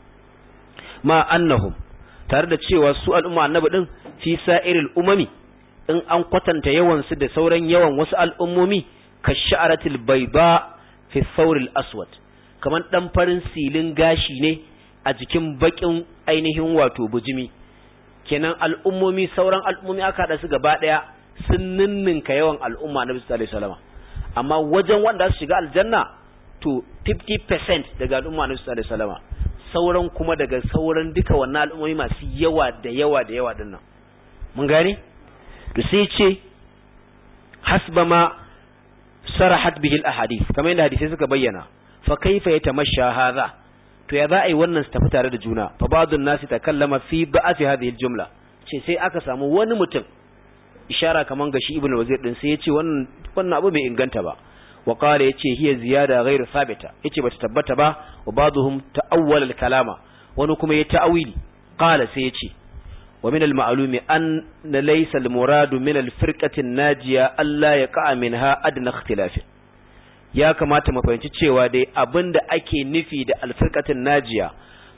ma annahum tare da cewa su al'umma annabi din fi sa'iril umami in an kwatanta yawan su da sauran yawan wasu al'ummomi ka sha'aratil bayda fi thawril aswad kaman dan farin silin gashi ne a jikin bakin ainihin wato bujimi kenan al'ummomi sauran al'ummomi aka hada su gaba daya sun ninninka yawan al'umma annabi sallallahu alaihi wasallam amma wajen wanda su shiga aljanna to 50% daga al'umma annabi sallallahu alaihi wasallam sauran kuma daga sauran duka wannan al'ummomi masu yawa da yawa da yawa dinnan mun gane to sai ce hasba ma sarahat bihi al-ahadith kamar yadda hadisi suka bayyana fa kaifa yatamasha hadha to ya za a yi wannan su tafi tare da juna fa ba'dun nasi takallama fi ba'athi hadhihi al-jumla ce sai aka samu wani mutum ishara kaman ga shi ibnu wazir din sai ya ce wannan wannan abu bai inganta ba wa qala yace hiya ziyada ghairu sabita yace bata tabbata ba wa ba'dhum ta'awwala al-kalama wani kuma ya ta'awili qala sai yace wa min al-ma'lumi an laysa al-muradu min al-firqati an-najiya alla yaqa minha adna ikhtilaf ya kamata mu fahimci cewa dai abinda ake nufi da al-firqati najiya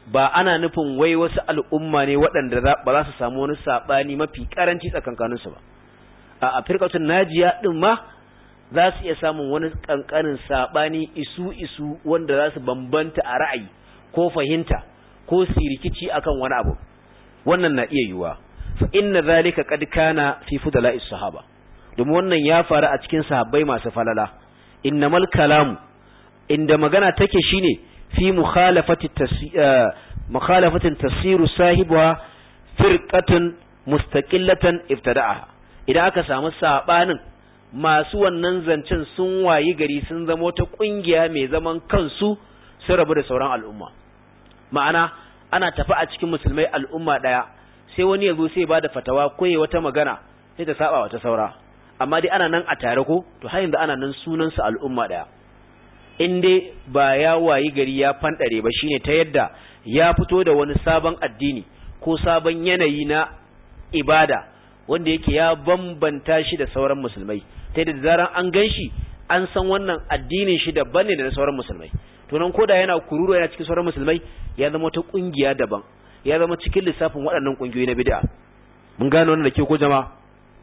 ba ana nufin wai wasu al'umma ne waɗanda ba za su samu wani saɓani mafi ƙaranci tsakankaninsu ba a afirkatun najiya ɗin ma za su iya samun wani ƙanƙanin saɓani isu-isu wanda za su bambanta a ra'ayi ko fahimta ko sirikici akan wani abu wannan na iya yiwuwa fa inna zalika qad kana fi fudala'is sahaba domin wannan ya faru a cikin sahabbai masu falala innamal kalamu inda magana take shine fi mukhalafati mukhalafatin tasiru sahibuha firqatun mustaqillatan ibtada'aha idan aka samu sabanin masu wannan zancen sun wayi gari sun zama wata kungiya mai zaman kansu sun rabu da sauran al'umma ma'ana ana tafi a cikin musulmai al'umma daya sai wani ya zo sai ba da fatawa ko ya wata magana sai ta saba wata saura amma dai ana nan a tare ko to har yanzu ana nan sunan su al'umma daya in dai ba ya wayi gari ya fandare ba shine ta yadda ya fito da wani sabon addini ko sabon yanayi na ibada wanda yake ya bambanta shi da sauran musulmai ta yadda zaran an gan shi an san wannan addinin shi daban ne da na sauran musulmai to nan koda yana kururu yana cikin sauran musulmai ya zama wata kungiya daban ya zama cikin lissafin waɗannan kungiyoyi na bid'a mun gane wannan da ke ko jama'a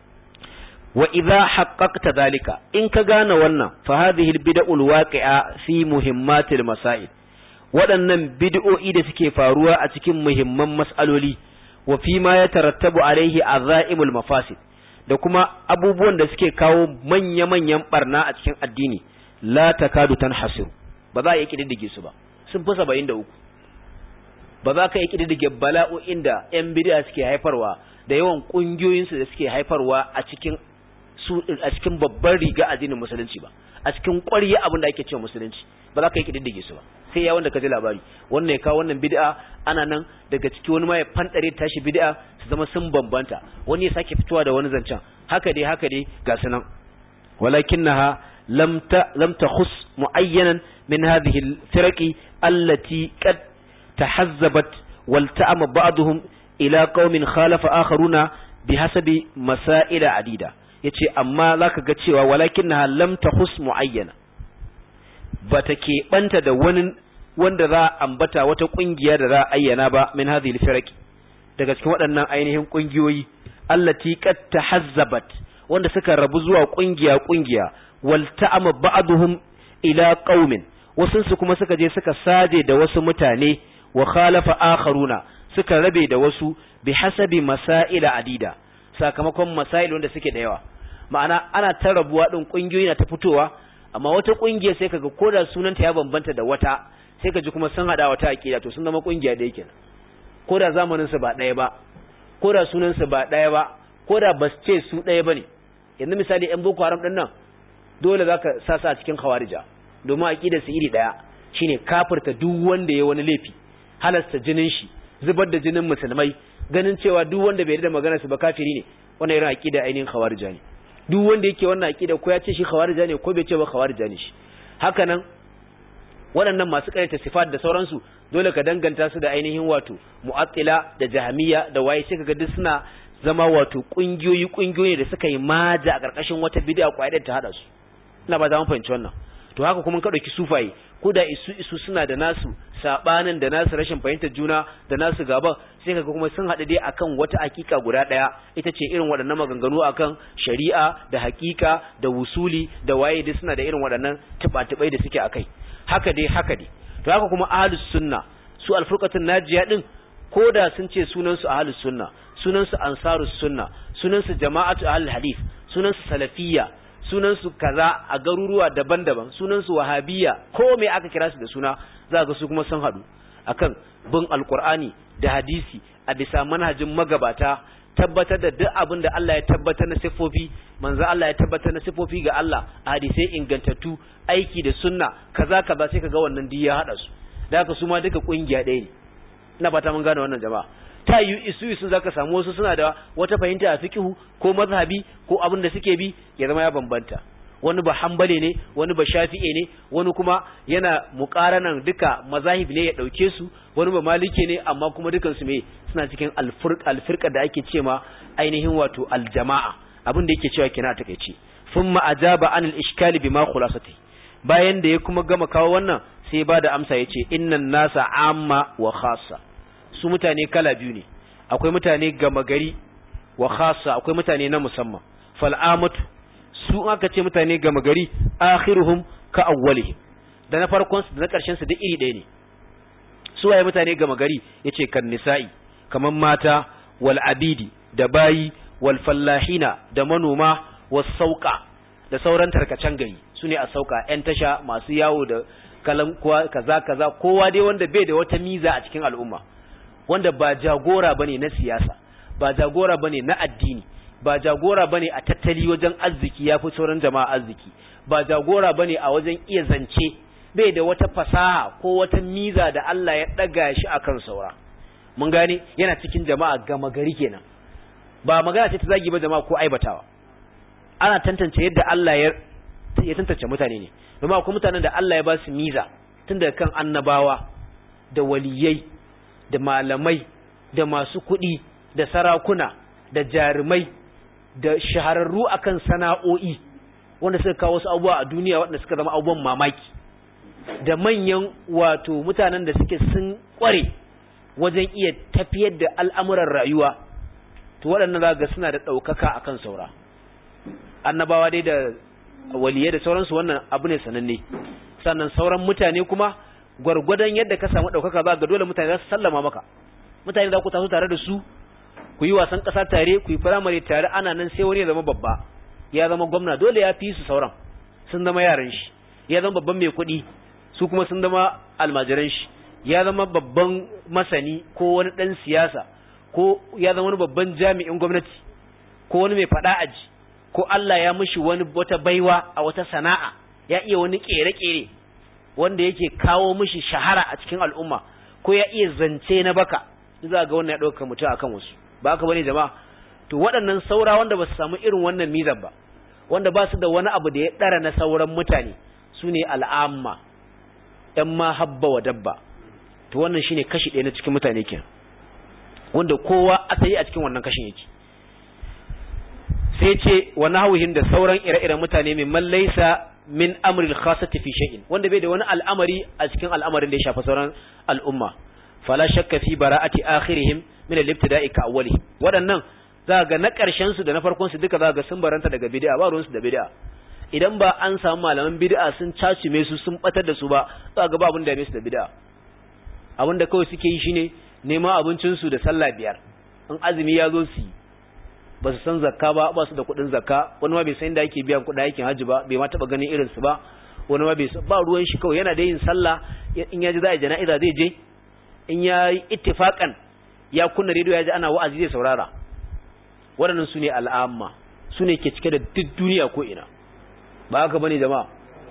wa idza haqqaqta dhalika in ka gane wannan fa hadhihi albid'ul waqi'a fi muhimmatil masail waɗannan bid'o'i da suke faruwa a cikin muhimman mas'aloli wa fi ma yatarattabu alaihi azaimul mafasid da kuma abubuwan da suke kawo manya-manyan barna a cikin addini la takadu tanhasiru ba za a yi kididdige su ba sun fi saba'in da uku ba za ka yi kididdige bala'o'in da 'yan bidiya suke haifarwa da yawan ƙungiyoyinsu da suke haifarwa a cikin su a cikin babban riga addinin musulunci ba a cikin ƙwarya abin da ake cewa musulunci ba za ka yi kididdige su ba sai ya wanda ka ji labari wannan ya kawo wannan bid'a ana nan daga ciki wani ma ya fandare tashi bid'a su zama sun bambanta wani ya sake fitowa da wani zancen haka dai haka dai ga su nan walakinnaha lam ta lam takhus muayyanan min hadhihi al-firaqi allati qad tahazzabat wal ta'ama ba'dhum ila qaumin khalafa akharuna bihasabi masail adida yace amma zaka ga cewa walakinnaha lam takhus muayyana bata keɓanta da wani wanda za a ambata wata ƙungiya da za a ayyana ba min hadhihi al-firaqi daga cikin waɗannan ainihin ƙungiyoyi allati qad tahazzabat wanda suka rabu zuwa ƙungiya ƙungiya wal ta'ama ba'dhum ila qaumin wasu su kuma suka je suka saje da wasu mutane wa khalafa akharuna suka rabe da wasu bi hasabi masaila adida sakamakon masail wanda suke da yawa ma'ana ana ta rabuwa din ƙungiyoyi na ta fitowa amma wata kungiya sai kaga koda sunanta ya bambanta da wata sai kaji kuma sun hada wata akida to sun zama kungiya da yake koda zamanin su ba daya ba koda sunan su ba daya ba koda bas ce su daya bane yanzu misali yan boko haram din nan dole zaka sasa a cikin khawarija domin akidar su iri daya shine kafirta duk wanda ya wani laifi halasta jinin shi zubar da jinin musulmai ganin cewa duk wanda bai da maganar su ba kafiri ne wannan irin akida ainihin khawarija ne duk wanda yake wannan aqida ko ya ce shi khawarija ne ko bai ce ba khawarija ne shi haka nan waɗannan masu ƙaryata sifat da sauransu dole ka danganta su da ainihin wato mu'attila da jahmiya da waye sai kaga duk suna zama wato kungiyoyi kungiyoyi da suka yi maja a ƙarƙashin wata bid'a kwaidar ta hada su ina ba za mu fahimci wannan to haka kuma ka dauki sufaye ko da isu isu suna da nasu sabanin da nasu rashin fahimtar juna da nasu gaban sai kaga kuma sun haɗu dai akan wata hakika guda ɗaya ita ce irin waɗannan maganganu akan shari'a da hakika da wusuli da waye dai suna da irin waɗannan tuba-tubai da suke akai haka dai haka dai to haka kuma ahlus sunna su alfurqatun najiya din ko da sun ce sunan su ahlus sunna sunan su ansarus sunna sunan su jama'atu ahlul hadith sunan su salafiyya sunansu kaza a garuruwa daban-daban sunansu wahabiyya ko me aka kira su da suna za ga su kuma sun haɗu akan bin alkur'ani da hadisi a bisa manhajin magabata tabbatar da duk abin da Allah ya tabbatar na siffofi manzo Allah ya tabbatar na siffofi ga Allah a hadisai ingantattu aiki da sunna kaza kaza sai kaga wannan duk ya hada su da haka su ma duka kungiya ɗaya ne ina fata mun gane wannan jama'a ta yi isu isu zaka samu wasu suna da wata fahimta a fiqhu ko mazhabi ko abin da suke bi ya zama ya bambanta wani ba hanbale ne wani ba shafi'e ne wani kuma yana muqaranan duka mazahib ne ya dauke su wani ba malike ne amma kuma dukan su me suna cikin alfurq alfirqa da ake cewa ainihin wato aljama'a abin da yake cewa kina takeici thumma ajaba anil ishkali bima khulasati bayan da ya kuma gama kawo wannan sai ba da amsa yace innan nasa amma wa khassa su mutane kala biyu ne akwai mutane gama gari wa khassa akwai mutane na musamman fal amatu su aka ce mutane gama gari akhiruhum ka awwalihim da na farkon su da na karshen su duk iri ɗaya ne su waye mutane gama gari yace kan nisa'i kaman mata wal abidi da bayi wal fallahina da manoma was sauka da sauran tarkacen gari sune a sauka yan tasha masu yawo da kalan kaza kaza kowa dai wanda bai da wata miza a cikin al'umma wanda ba jagora bane na siyasa ba jagora bane na addini ba jagora bane a tattali wajen arziki yafi sauran jama'a arziki ba jagora bane a wajen iya zance bai da wata fasaha ko wata miza da Allah ya daga shi akan saura mun gane yana cikin jama'a gama gari kenan ba magana ce ta zagi ba jama'a ko aibatawa ana tantance yadda Allah ya ya tantance mutane ne domin akwai mutanen da Allah ya ba su miza tun daga kan annabawa da waliyai da malamai da masu kuɗi da sarakuna da jarumai da shahararru akan sana'o'i wanda suka kawo wasu abubuwa a duniya wanda suka zama abubuwan mamaki da manyan wato mutanen da suke sun kware wajen iya tafiyar da al'amuran rayuwa to waɗannan za ga suna da ɗaukaka akan saura annabawa dai da waliyai da sauransu wannan abu ne sananne sannan sauran mutane kuma gwargwadon yadda ka samu ɗaukaka za ga dole mutane za su sallama maka mutane za ku taso tare da su ku yi wasan ƙasa tare ku yi firamare tare ana nan sai wani ya zama babba ya zama gwamna dole ya fi su sauran sun zama yaran shi ya zama babban mai kuɗi su kuma sun zama almajiran shi ya zama babban masani ko wani ɗan siyasa ko ya zama wani babban jami'in gwamnati ko wani mai faɗa aji ko Allah ya mishi wani wata baiwa a wata sana'a ya iya wani ƙere-ƙere wanda yake kawo mishi shahara a cikin al'umma ko ya iya zance na baka za ga wannan ya ɗauka mutum akan wasu ba haka bane jama'a to waɗannan saura wanda ba su samu irin wannan mizan ba wanda ba su da wani abu da ya ɗara na sauran mutane su ne al'amma ‘yan ma habba wa dabba to wannan shine kashi ɗaya na cikin mutane kenan wanda kowa asali a cikin wannan kashin yake sai ce wa nahwihin da sauran ire-iren mutane min man laysa min amril khassati fi shay'in wanda bai da wani al'amari a cikin al'amarin da ya shafi sauran al'umma fala shakka fi bara'ati akhirihim min al-ibtida'i ka awwali waɗannan za ga na ƙarshen su da na farkon su duka za ga sun baranta daga bid'a ba ruwan su da bid'a idan ba an samu malaman bid'a sun cacume su sun batar da su ba za ga ba abin da su da bid'a abin da kawai suke yi shine neman abincin su da sallah biyar in azumi ya zo su yi ba su san zakka ba ba su da kuɗin zakka wani ma bai san da ake biyan kuɗin aikin hajji ba bai ma taɓa ganin irin su ba wani ma bai ba ruwan shi kawai yana da yin sallah in ya ji za a jana'iza zai je in ya yi ittifaƙan ya kunna rediyo ya ji ana wa'azi zai saurara waɗannan su ne al'amma su ne ke cike da duk duniya ko ina ba haka bane jama'a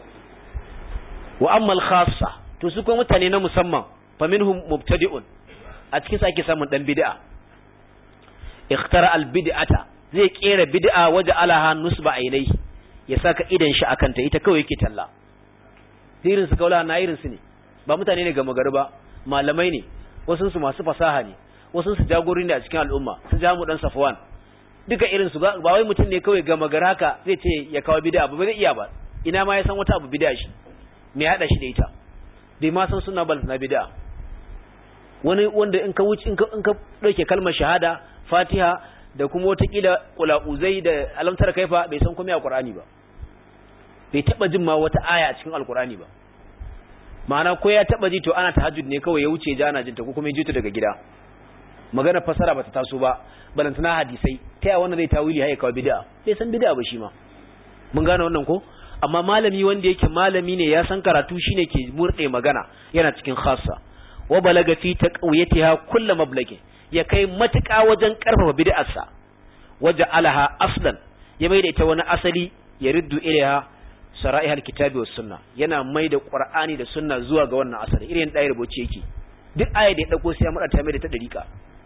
wa ammal khassa to su kuma mutane na musamman fa minhum mubtadi'un a cikin sa ake samun dan bid'a ikhtara al bid'ata zai kera bid'a waje alaha nusba ainai ya saka idan shi akan ta ita kawai yake talla irin su kaula na irin su ne ba mutane ne ga magari ba malamai ne wasu su masu fasaha ne wasu su jagori ne a cikin al'umma su jamu dan safwan duka irin su ba wai mutum ne kawai ga magari haka zai ce ya kawo bid'a ba zai iya ba ina ma ya san wata abu bid'a shi me ya hada shi da ita bai ma san suna bal na bid'a wani wanda in ka wuce in ka in ka dauke kalmar shahada fatiha da kuma wata kila qulauzai da alamtar kaifa bai san komai a qur'ani ba bai taba jin ma wata aya a cikin alqur'ani ba ma'ana ko ya taba ji to ana tahajjud ne kawai ya wuce ja ana jinta ko kuma ya ji ta daga gida magana fasara bata taso ba balantana hadisai ta yaya wannan zai tawili haye kawai bid'a bai san bid'a ba shi ma mun gane wannan ko amma malami wanda yake malami ne ya san karatu shine ke murde magana yana cikin khassa wa balaga fi taqwiyatiha kullu mablagi ya kai matuƙa wajen karfafa bid'arsa waja'alaha aslan ya mai da ita wani asali ya riddu ilaiha sara'i alkitabi was sunna yana mai da qur'ani da sunna zuwa ga wannan asali irin da rubuce yake duk aya da ya dauko sai ya mada ta mai da ta dariqa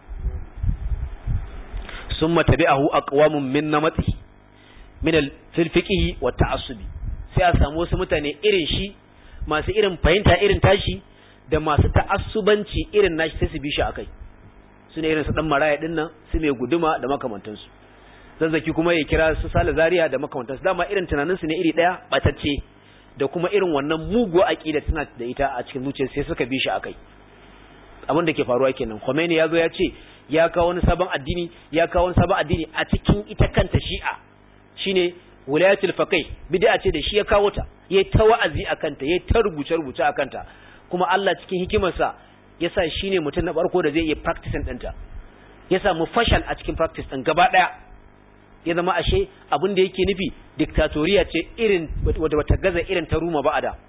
summa tabi'ahu aqwamun min namati min al-fiqhi wa ta'assubi sai a samu wasu mutane irin shi masu irin fahimta irin tashi da masu ta'assubanci irin nashi sai su bi shi akai su ne irin su dan maraya din nan su mai guduma da makamantansu zazzaki kuma ya kira su sale zaria da makamantansu dama irin tunanin su ne iri daya batacce da kuma irin wannan muguwa aqida tana da ita a cikin zuciya sai suka bi shi akai abin da ke faruwa kenan Khomeini ya zo ya ce ya kawo wani sabon addini ya kawo wani sabon addini a cikin ita kanta Shi'a shine wilayatul faqih bid'a ce da shi ya kawo ta yayi ta wa'azi akan ta yayi ta rubuce rubuce akan ta kuma Allah cikin hikimarsa yasa shine mutum na farko da zai iya practicing ɗinta ya samu fashal a cikin practice ɗin gaba ɗaya ya zama ashe abin da yake nufi diktatoriya ce irin wadda bata gaza irin ta ruma ba a da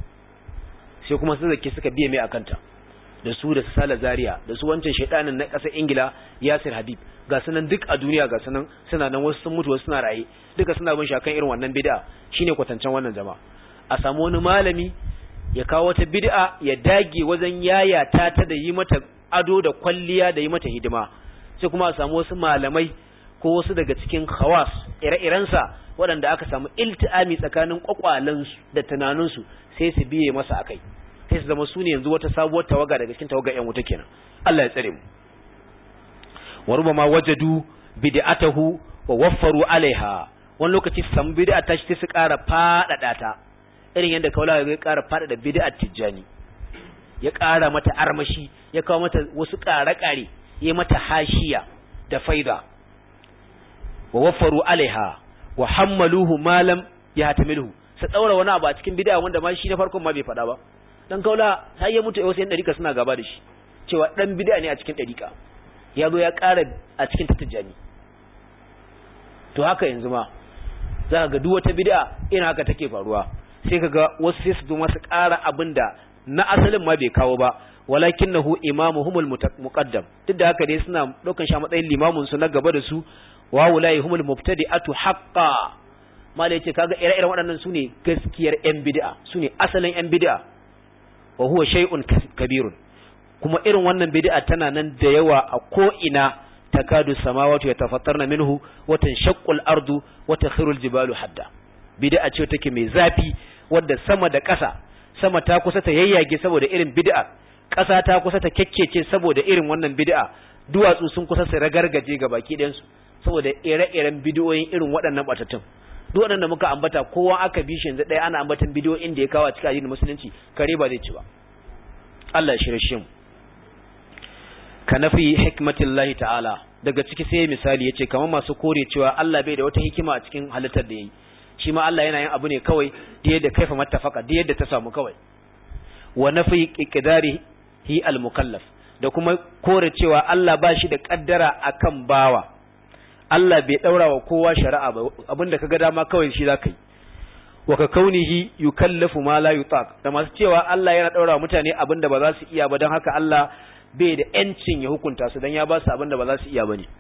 sai kuma su zake suka biye mai akanta da su da sala zaria da su wancan shaidanin na ƙasar ingila yasir habib ga sunan duk a duniya ga sunan suna nan wasu sun mutu wasu suna raye duka suna bin shakan irin wannan bid'a shine kwatancen wannan jama'a a samu wani malami ya kawo wata bid'a ya dage wajen yayata ta da yi mata ado da kwalliya da yi mata hidima sai kuma a samu wasu malamai ko wasu daga cikin khawas ire-irensa waɗanda aka samu ilti'ami tsakanin kwakwalansu da tunaninsu sai su biye masa akai sai su zama su ne yanzu wata sabuwar tawaga daga cikin tawaga ƴan wuta kenan Allah ya tsare mu wa rubama wajadu bid'atahu wa waffaru alaiha wani lokaci su samu bid'a ta shi su ƙara faɗaɗa ta irin yadda kaula ya ƙara faɗaɗa bid'ar tijjani ya ƙara mata armashi ya kawo mata wasu ƙare-ƙare ya mata hashiya da faida wa waffaru alaiha wa hammaluhu malam ya hatamilhu su daura wani abu a cikin bid'a wanda ma shi na farkon ma bai faɗa ba dan kaula sai ya mutu wasu yan dariƙa suna gaba da shi cewa dan bid'a ne a cikin dariƙa ya zo ya ƙara a cikin tattajani to haka yanzu ma za ka ga duk wata bid'a ina haka take faruwa sai ka ga wasu sai su zo masu ƙara abin da na asalin ma bai kawo ba walakinahu imamuhumul muqaddam duk da haka dai suna daukan shi a matsayin limamin su na gaba da su wa wulai humul mubtadi'atu haqqan mala yace kaga ire-iren waɗannan sune gaskiyar yan bid'a sune asalin yan bid'a wa huwa shay'un kabirun kuma irin wannan bid'a tana nan da yawa a ko ina takadu samawati yatafattarna minhu wa tanshaqqu al-ardu wa takhiru al-jibalu hadda bid'a ce take mai zafi wadda sama da ƙasa sama ta kusa ta yayyage saboda irin bid'a ƙasa ta kusa ta kekkece saboda irin wannan bid'a duwatsu sun kusa su ragargaje ga baki ɗayansu saboda ire-iren bidiyoyin irin waɗannan batattun duk waɗanda muka ambata kowa aka bi shi yanzu ɗaya ana ambatan bidiyoyin da ya kawo a cikin addinin musulunci kare ba zai ci ba Allah ya shirye shi mu ka nafi hikmatillahi ta'ala daga ciki sai misali yace kamar masu kore cewa Allah bai da wata hikima a cikin halittar da yayi shi ma Allah yana yin abu ne kawai da yadda kaifa mattafaka da yadda ta samu kawai wa nafi iqdari hi al-mukallaf da kuma kore cewa Allah ba shi da kaddara akan bawa Allah bai daura wa kowa shari'a ba abinda kaga dama kawai shi zaka yi wa ka kaunihi yukallafu ma la yutaq da masu cewa Allah yana daura wa mutane abinda ba za su iya ba don haka Allah bai da yancin ya hukunta su dan ya ba su abinda ba za su iya bane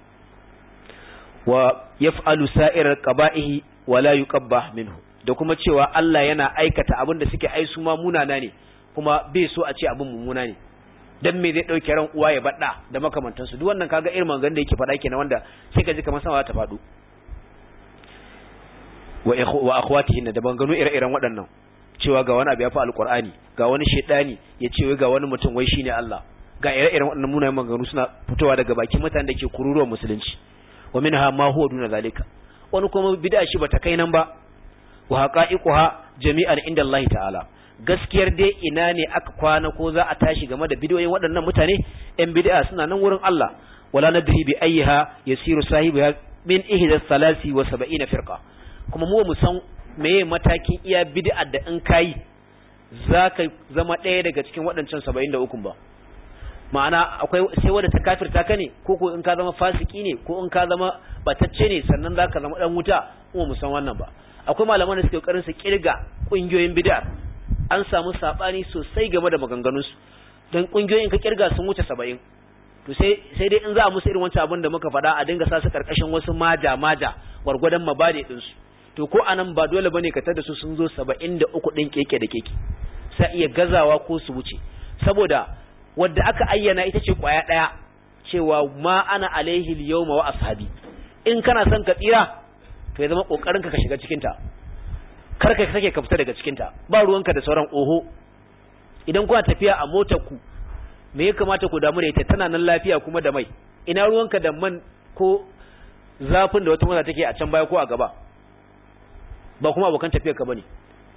wa yaf'alu sa'irar qaba'ihi wa la yuqabbah minhu da kuma cewa Allah yana aikata abinda suke ai su ma munana ne kuma bai so a ce abin mummuna ne dan me zai dauke ran uwa ya bada da makamantansu duk wannan kaga irin mangan da yake faɗa kenan wanda sai ka ji kamar sama ta faɗo wa wa akhwatihin da bangano ire-iren waɗannan cewa ga wani abu ya fi alqur'ani ga wani shedani ya ce wai ga wani mutum wai shine Allah ga ire-iren waɗannan munayen maganganu suna fitowa daga bakin mutanen da ke kururuwa musulunci wa minha ma huwa duna zalika wani kuma bid'a shi bata kai nan ba wa haqa'iquha jami'an inda Allah ta'ala gaskiyar dai ina ne aka kwana ko za a tashi game da bidiyoyin waɗannan mutane ‘yan bid'a suna nan wurin Allah wala nadri bi ayyiha yasiru sahibu min ihda salasi wa sab'ina firqa kuma mu mu san meye matakin iya bid'a da in kai zaka zama ɗaya daga cikin waɗancan 73 ba ma'ana akwai sai wanda ta kafirta ka ne ko ko in ka zama fasiki ne ko in ka zama batacce ne sannan zaka zama dan wuta mu mu san wannan ba akwai malaman da suke kokarin su kirga kungiyoyin bid'a an samu sabani sosai game da maganganunsu don kungiyoyin ka kirga sun wuce saba'in to sai sai dai in za a musu irin wancan abin da muka faɗa a dinga sa su karkashin wasu maja maja gwargwadon mabade din su to ko anan ba dole bane ka tada su sun zo saba'in da uku ɗin keke da keke sai iya gazawa ko su wuce saboda wadda aka ayyana ita ce kwaya ɗaya cewa ma ana alaihi yawma wa ashabi in kana son ka tsira to ya zama kokarin ka ka shiga cikin ta kar ka sake ka fita daga cikinta ba ruwanka da sauran oho idan kuna tafiya a motar ku me ya kamata ku damu da ita tana nan lafiya kuma da mai ina ruwanka da man ko zafin da wata mota take a can baya ko a gaba ba kuma abokan tafiyar ka bane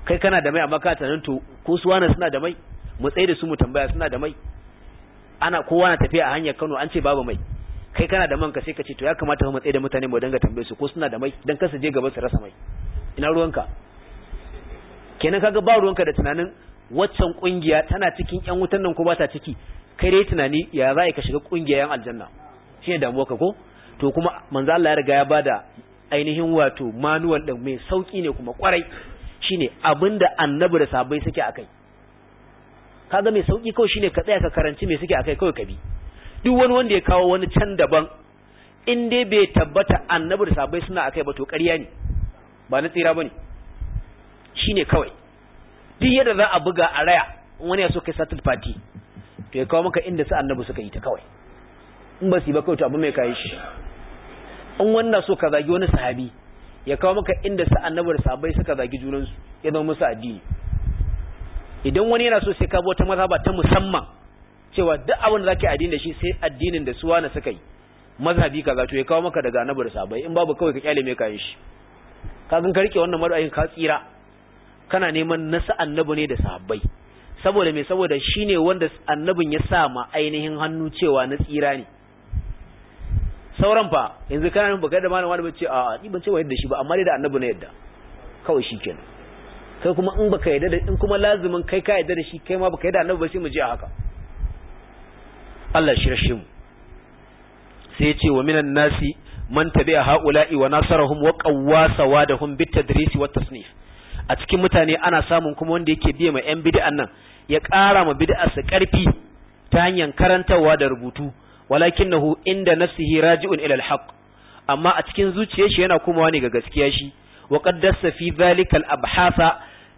kai kana da mai amma ka tunanin to ko su wani suna da mai mu tsaye da su mu tambaya suna da mai ana kowa na tafiya a hanyar Kano an ce babu mai kai kana da man ka sai ka ce to ya kamata mu tsaye da mutane mu dinga tambaye su ko suna da mai dan kar su je gaba su rasa mai ina ruwanka kenan kaga ba ruwanka da tunanin waccan kungiya tana cikin yan wutan nan ko ba ta ciki kai dai tunani ya za ka shiga kungiyar yan aljanna shine damuwa ka ko to kuma manzo Allah ya riga ya bada ainihin wato manual din mai sauki ne kuma kwarai shine abinda annabi da sahabbai suke akai kaga mai sauki kawai shine ka tsaya ka karanci me suke akai kawai ka bi duk wani wanda ya kawo wani can daban in dai bai tabbata annabi da sahabbai suna akai ba to ƙarya ne ba na tsira bane shine kawai duk yadda za a buga a raya wani ya so kai satul fati to ya kawo maka inda su annabi suka yi ta kawai in ba su yi ba kawai to abu mai kayi shi in wannan so ka zagi wani sahabi ya kawo maka inda su annabi da sahabbai suka zagi junansu ya zama musu addini idan wani yana so sai ka bi wata mazhaba ta musamman cewa duk abin da zaka yi addini da shi sai addinin da su wani suka yi mazhabi kaza to ya kawo maka daga annabi da sahabbai in babu kawai ka kyale mai kayan shi ka gan ka rike wannan mar'ayin ka tsira kana neman nasa annabi ne da sahabbai saboda me saboda shine wanda annabin ya sa ma ainihin hannu cewa na tsira ne sauran fa yanzu kana nan baka da malama da bace a ni ban ce wa yadda shi ba amma dai da annabi na yadda kawai shikenan kai kuma in baka yadda da in kuma lazimin kai ka yadda da shi kai ma baka yadda annabi ba sai mu je a haka Allah shi rashe mu sai ya ce wa minan nasi man tabi'a haula'i wa nasarahum wa qawwa sawadahum bit tadris wa tasnif a cikin mutane ana samun kuma wanda yake biye ma yan bid'an nan ya ƙara ma bid'ar sa ƙarfi ta hanyar karantawa da rubutu walakinahu inda nafsihi raji'un ila al-haq amma a cikin zuciyar shi yana komawa ne ga gaskiya shi wa qaddasa fi dhalika al-abhatha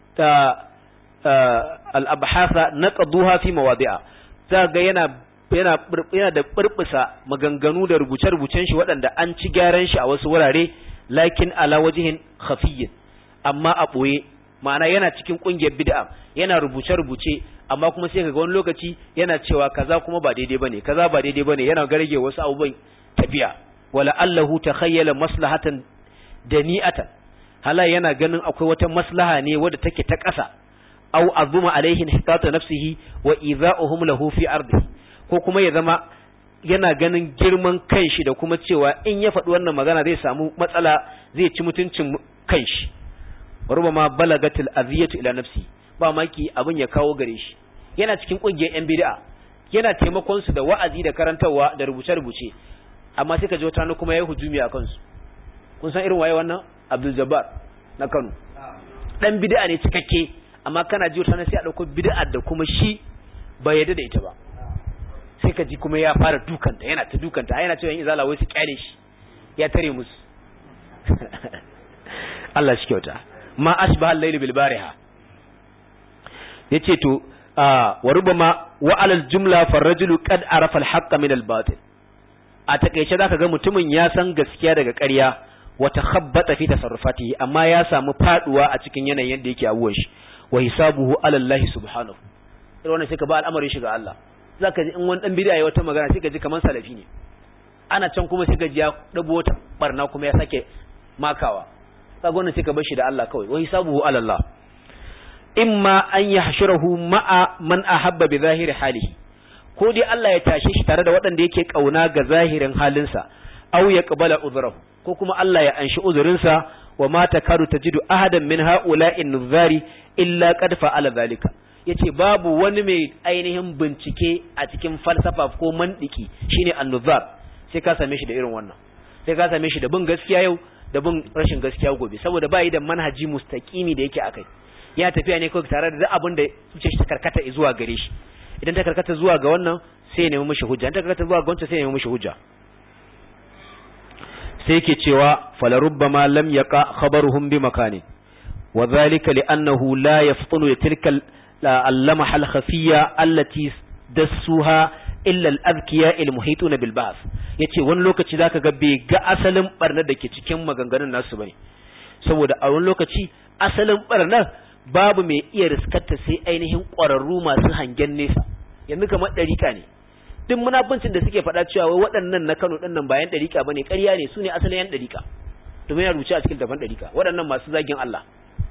al-abhatha naqduha fi mawadi'a ga yana yana yana da burbusa maganganu da rubuce-rubucen shi waɗanda an ci gyaran shi a wasu wurare lakin ala wajihin khafiyyin amma a ɓoye ma'ana yana cikin ƙungiyar bid'a yana rubuce-rubuce amma kuma sai kaga wani lokaci yana cewa kaza kuma ba daidai bane kaza ba daidai bane yana garge wasu abubuwan tafiya wala allahu takhayyala maslahatan dani'atan hala yana ganin akwai wata maslaha ne wadda take ta ƙasa aw azuma alaihi hitata nafsihi wa idha'uhum lahu fi ardihi ko kuma ya zama yana ganin girman kanshi da kuma cewa in ya faɗi wannan magana zai samu matsala zai ci mutuncin kanshi rubama balagatil aziyatu ila nafsi ba maki abin ya kawo gare shi yana cikin kungiyar yan bid'a yana taimakon su da wa'azi da karantarwa da rubuce rubuce amma sai ka ji wata kuma yayi hujumi a kansu kun san irin waye wannan Abdul Jabbar na Kano dan bid'a ne cikakke amma kana ji wata sai a dauko bid'a da kuma shi bai yarda da ita ba sai ka ji kuma ya fara dukanta yana ta dukanta yana cewa in izala wai su kyale shi ya tare musu Allah shi kyauta ma ashbaha al-layl bil bariha yace to wa rubama wa alal jumla farrajulu qad arafa al-haqqa min al-batil a takeice zaka ga mutumin ya san gaskiya daga ƙarya wa takhabbata fi tasarrufatihi amma ya samu faduwa a cikin yanayin yadda yake abuwan shi wa hisabuhu ala Allah subhanahu irin wannan sai ka ba al'amarin shi ga Allah zaka ji in wani dan bid'a ya wata magana sai ka ji kaman salafi ne ana can kuma sai ka ji ya dabo wata barna kuma ya sake makawa kaga wannan sai ka bar shi da Allah kawai wa hisabuhu ala Allah imma an yahshurahu ma'a man ahabba bi zahiri halihi ko dai Allah ya tashe shi tare da waɗanda yake kauna ga zahirin halinsa aw ya qabala uzrahu ko kuma Allah ya anshi uzurinsa wa ma takadu tajidu ahadan min ha'ula'in nuzari illa qad fa'ala zalika yace babu wani mai ainihin bincike a cikin falsafa ko mandiki shine an-nuzar sai ka same shi da irin wannan sai ka same shi da bin gaskiya yau da bin rashin gaskiya gobe saboda ba yi da manhaji mustaqimi da yake akai ya tafiya ne kawai tare da duk abin da zuciyar shi ta karkata zuwa gare shi idan ta karkata zuwa ga wannan sai ya nemi mishi hujja idan ta karkata zuwa ga wancan sai ya nemi mishi hujja sai yake cewa falarubbama lam yaqa khabaruhum bi makani wa dhalika li'annahu la yaftunu tilka al-lamaha al-khafiyya allati dassuha illa al-adkiya al-muhituna bil ba'th yace wani lokaci zaka ga bai ga asalin barnar da ke cikin maganganun nasu bane saboda a wani lokaci asalin barnar babu mai iya riskarta sai ainihin ƙwararru masu hangen nesa yanzu kamar ɗarika ne duk munafincin da suke faɗa cewa wai waɗannan na Kano ɗin nan bayan ɗarika bane ƙarya ne su ne asalin yan ɗarika domin ya rubuce a cikin tafan ɗarika waɗannan masu zagin Allah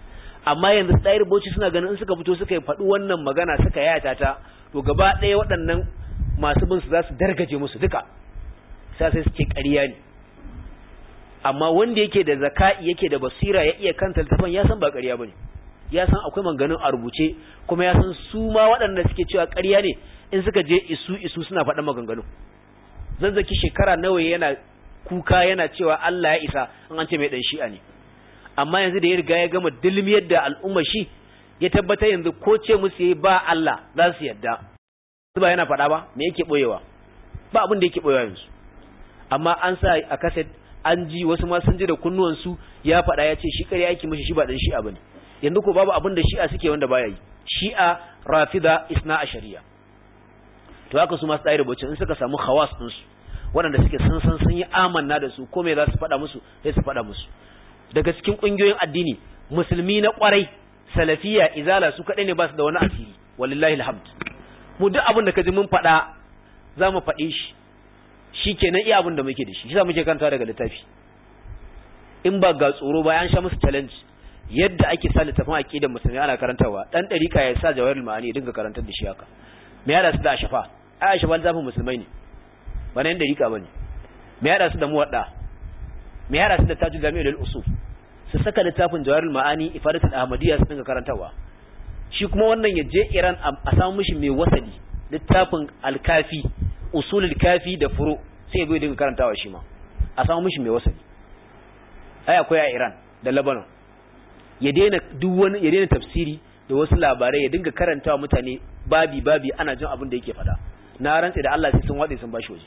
amma yanzu ɗayar bauchi suna ganin in suka fito suka yi faɗi wannan magana suka yata ta to gaba ɗaya waɗannan masu bin su za su dargaje musu duka sai sai suke ƙarya ne amma wanda yake da zaka'i yake da basira ya iya kanta littafin ya san ba ƙarya bane ya san akwai manganin a rubuce kuma ya san su ma waɗanda suke cewa ƙarya ne in suka je isu isu suna faɗan maganganu zazzaki shekara nawa yana kuka yana cewa Allah ya isa in an ce mai dan shi'a ne amma yanzu da ya riga ya gama dilmiyar da al'umma shi ya tabbata yanzu ko ce musu yi ba Allah za su yadda su ba yana faɗa ba me yake boyewa ba abin da yake boyewa yanzu amma an sa a kaset an ji wasu ma sun ji da kunnuwansu ya faɗa ya ce shi ƙarya yake mishi shi ba dan shi'a bane yanzu ko babu abin da shi'a suke wanda baya yi shi'a rafida isna a shari'a to haka su masu tsaye rubuce in suka samu khawas din su waɗanda suke sun san sun yi amanna da su ko me za su faɗa musu sai su faɗa musu daga cikin ƙungiyoyin addini musulmi na ƙwarai salafiya izala su kaɗai ne ba su da wani asiri walillahi alhamd mu duk abin da kaji mun faɗa za mu faɗe shi shi kenan iya abin da muke da shi shi za muke kanta daga littafi in ba ga tsoro ba an sha musu challenge yadda ake sa littafin aqidar musulmi ana karantawa dan dariƙa ya sa jawahirul ma'ani ya dinga karantar da shi haka me ya da su da ashafa ai ashafa littafin musulmai ne ba na yan dariƙa bane me ya da su da muwadda me ya da su da tajul jami'ul usul su saka littafin jawahirul ma'ani ifadatul ahmadiyya su dinga karantawa shi kuma wannan ya je Iran a samu mishi mai wasali littafin alkafi usulul kafi da furu sai ya dinga karantawa shi ma a samu mishi mai wasali ai akwai a Iran da Lebanon ya daina duk wani ya daina tafsiri da wasu labarai ya dinga karantawa mutane babi babi ana jin abin da yake faɗa na rantsa da Allah sai sun wade sun bashi waje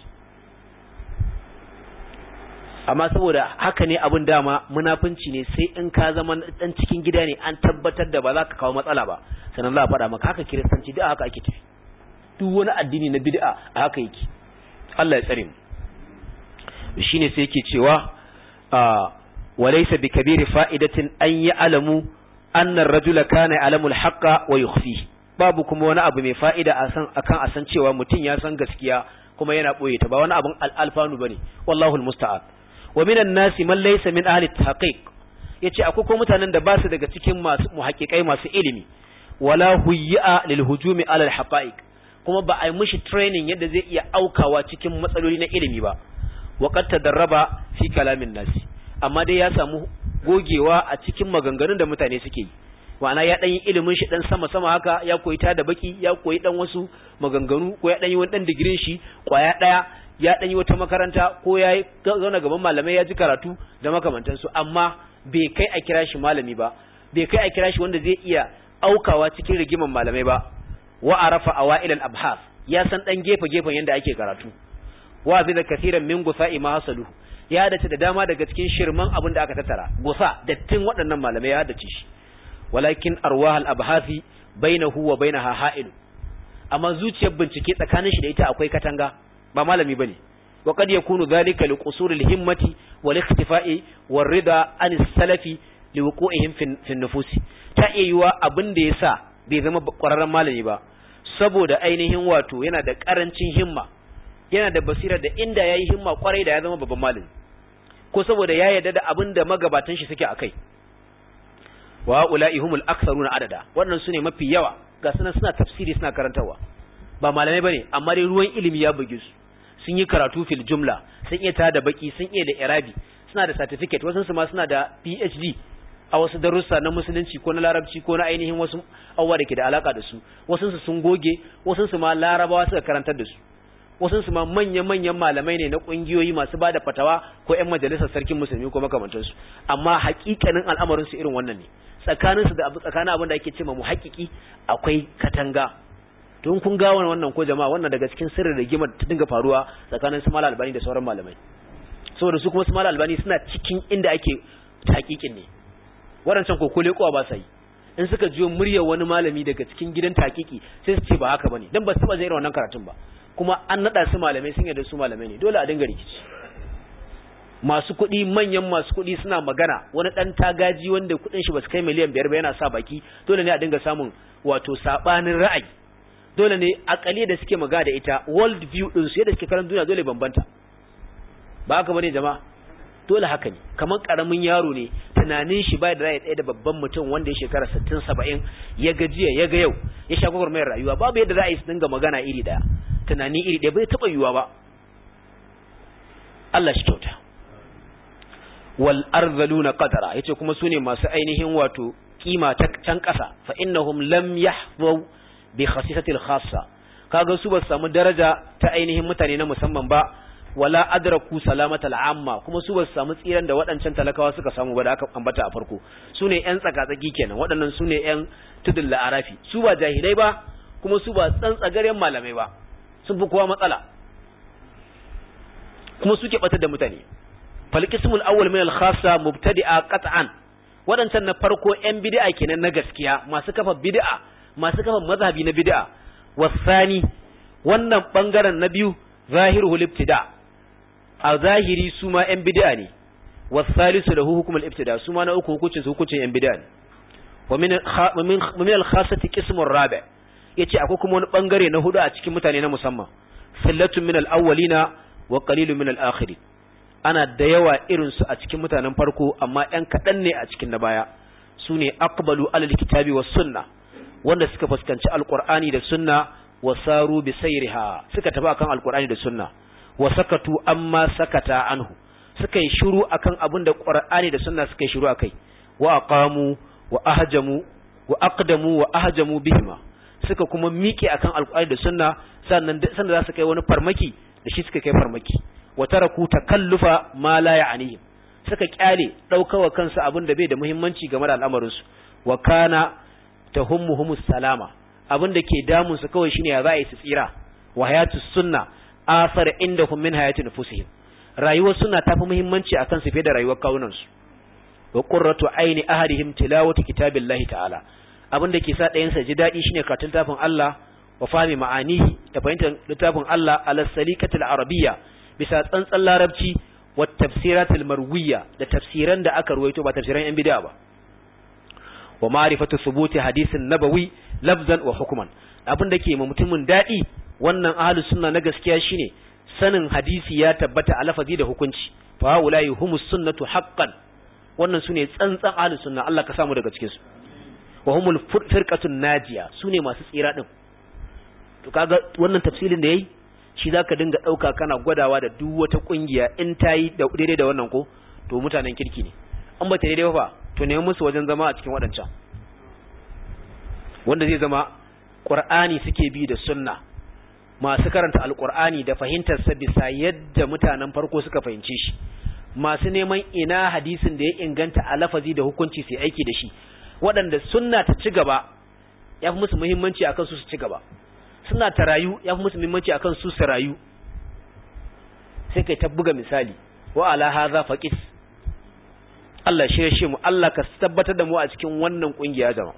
amma saboda haka ne abin dama munafunci ne sai in ka zama dan cikin gida ne an tabbatar da ba za ka kawo matsala ba sannan za a faɗa maka haka kiristanci da haka ake tafi duk wani addini na bid'a a haka yake Allah ya tsare mu shine sai yake cewa walaysa bikabiri fa'idatin an ya'lamu anna ar-rajula kana ya'lamu al-haqqa wa yukhfihi babu kuma wani abu mai fa'ida a san akan a san cewa mutum ya san gaskiya kuma yana boye ta ba wani abun alfanu bane wallahu al-musta'an wa minan nasi man laysa min ahli at-tahqiq yace akwai ko mutanen da ba su daga cikin masu muhaqqiqai masu ilimi wala huyya lil hujumi ala al-haqa'iq kuma ba a yi mishi training yadda zai iya aukawa cikin matsaloli na ilimi ba wa qad tadarraba fi kalamin nasi amma dai ya samu gogewa a cikin maganganun da mutane suke yi ma'ana ya dan yi ilimin shi dan sama sama haka ya koyi ta da baki ya koyi dan wasu maganganu ko ya dan yi wani dan digirin shi kwaya daya ya dan yi wata makaranta ko ya zauna gaban malamai ya ji karatu da makamantansu amma bai kai a kira shi malami ba bai kai a kira shi wanda zai iya aukawa cikin rigiman malamai ba wa arafa awail al-abhas ya san dan gefe gefen yanda ake karatu wa bi da kathiran min gusa'i ma hasalu ya dace da dama daga cikin shirman abin da aka tattara gusa dattin waɗannan malamai ya dace shi walakin arwah al-abhasi bainahu wa bainaha ha'il amma zuciyar bincike tsakanin shi da ita akwai katanga ba malami bane wa kad yakunu dhalika li qusur al-himmati wal ikhtifa'i war rida an salafi li wuqu'ihim fi nufusi ta iya yiwa abin da yasa bai zama kwararren malami ba saboda ainihin wato yana da karancin himma yana da basira da inda yayi himma kwarai da ya zama babban malami ko saboda ya yarda da abin da magabatan shi suke akai wa ula'i humul aktharuna adada wannan sune mafi yawa ga sunan suna tafsiri suna karantawa ba malamai bane amma dai ruwan ilimi ya buge su sun yi karatu fil jumla sun iya tada baki sun iya da irabi suna da certificate wasu su ma suna da PhD a wasu darussa na musulunci ko na larabci ko na ainihin wasu abubuwa da ke da alaka da su wasu su sun goge wasu su ma larabawa suka karantar da su wasu su ma manya-manyan malamai ne na kungiyoyi masu bada fatawa ko ƴan majalisar sarkin musulmi ko makamantansu amma hakikanin al'amarin su irin wannan ne tsakanin su da tsakanin abin da ake cewa muhakkiki akwai katanga don kun ga wannan ko jama'a wannan daga cikin sirrin rigimar ta dinga faruwa tsakanin su malal albani da sauran malamai saboda su kuma su malal albani suna cikin inda ake hakikin ne waɗancan ko kole kowa ba sa yi in suka jiyo muryar wani malami daga cikin gidan takiki sai su ce ba haka bane dan ba su taba jin irin wannan karatun ba kuma an nada su malamai sun yarda su malamai ne dole a dinga rikici masu kuɗi manyan masu kuɗi suna magana wani ɗan tagaji wanda kuɗin shi ba su kai miliyan biyar ba yana sa baki dole ne a dinga samun wato saɓanin ra'ayi dole ne akali da suke magana da ita world view ɗin su yadda suke karan duniya dole bambanta ba haka bane jama'a dole haka ne kamar karamin yaro ne tunanin shi bai da rai ɗaya da babban mutum wanda ya shekara 60 70 ya ga jiya ya ga yau ya sha gwagwarmayar rayuwa babu yadda za a yi su dinga magana iri daya tunani iri daya bai taɓa yiwuwa ba Allah shi kyauta wal arzaluna qadara yace kuma sune masu ainihin wato kima ta can ƙasa fa innahum lam yahfu bi khasisatil khassa kaga su ba su samu daraja ta ainihin mutane na musamman ba wala adraku salamatal amma kuma su ba su samu tsiran da waɗancan talakawa suka samu ba da aka ambata a farko su ne ƴan tsakatsaki kenan waɗannan su ne ƴan tudun la'arafi su ba jahilai ba kuma su ba tsantsagaren malamai ba sun fi kowa matsala kuma suke batar da mutane falqismul awwal min al-khassa mubtadi'a qat'an waɗancan na farko ƴan bid'a kenan na gaskiya masu kafa bid'a masu kafa mazhabi na bid'a wasani wannan bangaren na biyu zahiruhu ibtida a zahiri su ma ƴan bid'a ne wasalisu lahu hukmul ibtida su ma na uku hukuncin su hukuncin ƴan bid'a ne wa min min al-khassati qismur rabi yace akwai kuma wani bangare na hudu a cikin mutane na musamman fillatun min al-awwalina wa qalilun min al-akhirin ana da yawa irin su a cikin mutanen farko amma ƴan kaɗan ne a cikin na baya su ne aqbalu alal kitabi was sunna wanda suka fuskanci alqur'ani da sunna wa saru bi sayriha suka tafi akan alqur'ani da sunna wa sakatu amma sakata anhu suka yi shiru akan abin da qur'ani da sunna suka yi shiru akai wa aqamu wa ahjamu wa aqdamu wa ahjamu bihima suka kuma miƙe akan alqur'ani da sunna sannan sannan za su kai wani farmaki da shi suka kai farmaki wa taraku takallufa ma la ya'nihim suka kyale daukawa kansu abin da bai da muhimmanci game da al'amarin su wa kana tahummuhumus salama abin da ke damun su kawai shine ya za a yi su tsira wa hayatus sunna asar indahum min hayati nufusihim rayuwar sunna tafi muhimmanci akan su fiye da rayuwar kawunan su wa qurratu aini ahadihim tilawati kitabillahi ta'ala abin da ke sa ɗayan sa ji daɗi shine karatun tafin Allah wa fahimi ma'anihi da fahimtar littafin Allah ala salikatil arabiyya bisa tsantsan larabci wa tafsiratul marwiya da tafsiran da aka ruwaito ba tafsiran yan bid'a ba wa ma'rifatu thubuti hadisin nabawi lafzan wa hukman abin da ke ma mutumin dadi wannan ahlus sunna na gaskiya shine sanin hadisi ya tabbata a lafazi da hukunci fa ulai humus sunnatu haqqan wannan sune tsantsan ahlus sunna Allah ka samu daga cikin su wa humul firqatun najiya sune masu tsira din to kaga wannan tafsirin da yayi shi zaka dinga dauka kana gwadawa da duk wata kungiya in tayi da daidai da wannan ko to mutanen kirki ne an ba ta daidai ba to nemi musu wajen zama a cikin waɗancan wanda zai zama ƙur'ani suke bi da sunna masu karanta alƙur'ani da fahimtarsa bisa yadda mutanen farko suka fahimce shi masu neman ina hadisin da ya inganta a lafazi da hukunci sai aiki da shi waɗanda sunna ta ci gaba ya fi musu muhimmanci akan su su ci gaba suna ta rayu ya fi musu muhimmanci akan su su rayu sai kai ta buga misali wa ala hadha faqis Allah shi shi mu Allah ka tabbatar da mu a cikin wannan kungiya jama'a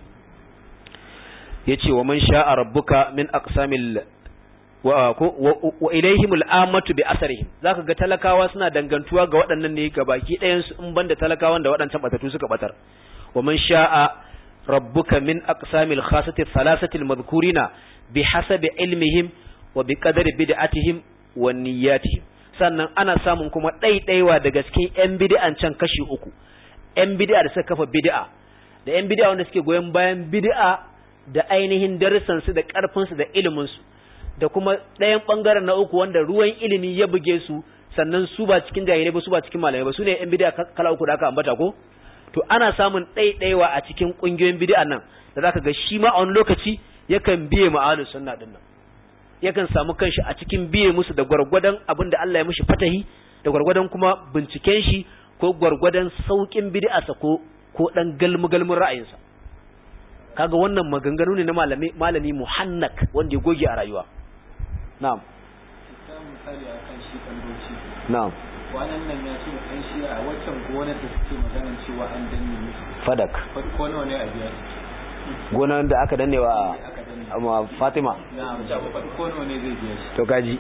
yace wa man sha'a rabbuka min aqsamil wa wa ilaihim al'amatu bi asarihim zaka ga talakawa suna dangantuwa ga waɗannan ne ga baki ɗayan su in banda talakawan da waɗancan batatu suka batar wa man sha'a rabbuka min aqsamil khasati thalathati al-madhkurina bi hasabi ilmihim wa bi qadari bid'atihim wa niyyatihim sannan ana samun kuma ɗaiɗaiwa daga cikin 'yan bid'an can kashi uku 'yan bid'a da suka kafa bid'a da 'yan bid'a wanda suke goyon bayan bid'a da ainihin darussansu da ƙarfinsu da iliminsu da kuma ɗayan ɓangaren na uku wanda ruwan ilimi ya buge su sannan su ba cikin jahilai ba su ba cikin malamai ba su ne 'yan bid'a kala uku da aka ambata ko to ana samun ɗaiɗaiwa a cikin ƙungiyoyin bid'a nan da zaka ga shi ma a wani lokaci yakan biye ma'alus sunna din nan yakan samu kanshi a cikin biye musu da gwargwadon abin da Allah ya mishi fatahi da gwargwadon kuma binciken shi ko gwargwadon saukin bid'arsa ko ko dan galmu galmun ra'ayinsa kaga wannan maganganu ne na malami malami muhannak wanda ya goge a rayuwa na'am misali akan shi kalboci na'am wannan nan ya ce kan shi a waccan gonar da suke maganar cewa an danne musu fadak farko nawa ne a biya gonar da aka danne wa aka danne amma Fatima na'am farko nawa ne zai biya shi to kaji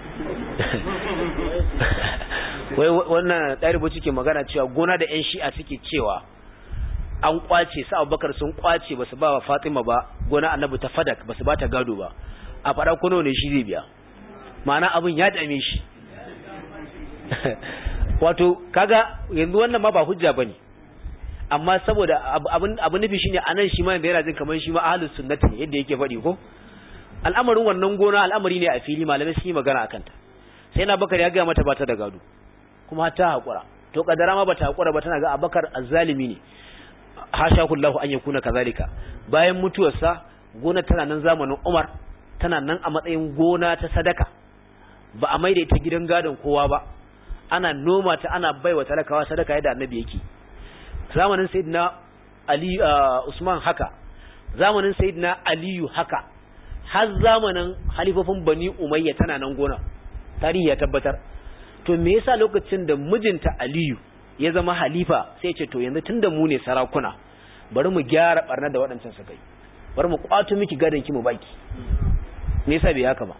wai wannan ɗaribu ke magana cewa gona da yan shi'a suke cewa an kwace su abubakar sun kwace basu ba wa fatima ba gona annabi ta fadak basu ba ta gado ba a faɗa kuno ne shi zai biya ma'ana abin ya dame shi wato kaga yanzu wannan ma ba hujja bane amma saboda abin abin nufi shine anan shi ma yana jin kamar shi ma ahlus sunnati ne yadda yake faɗi ko al'amarin wannan gona al'amari ne a fili malamai sun yi magana akan ta sai na bakar ya ga mata ba ta da gado kuma ta hakura to kadara ma bata hakura ba tana ga abakar azzalimi ne hasha kullahu an yakuna kazalika bayan mutuwarsa gona tana nan zamanin Umar tana nan a matsayin gona ta sadaka ba a maida ita gidan gadon kowa ba ana noma ta ana baiwa talakawa sadaka yadda annabi yake zamanin sayyidina ali usman haka zamanin sayyidina aliyu haka har zamanin halifofin bani umayya tana nan gona tarihi ya tabbatar to me yasa lokacin da mijinta aliyu ya zama halifa sai ce to yanzu tunda mu ne sarakuna bari mu gyara barna da waɗancan su kai bari mu kwato miki gadon ki mu baki me yasa bai haka ba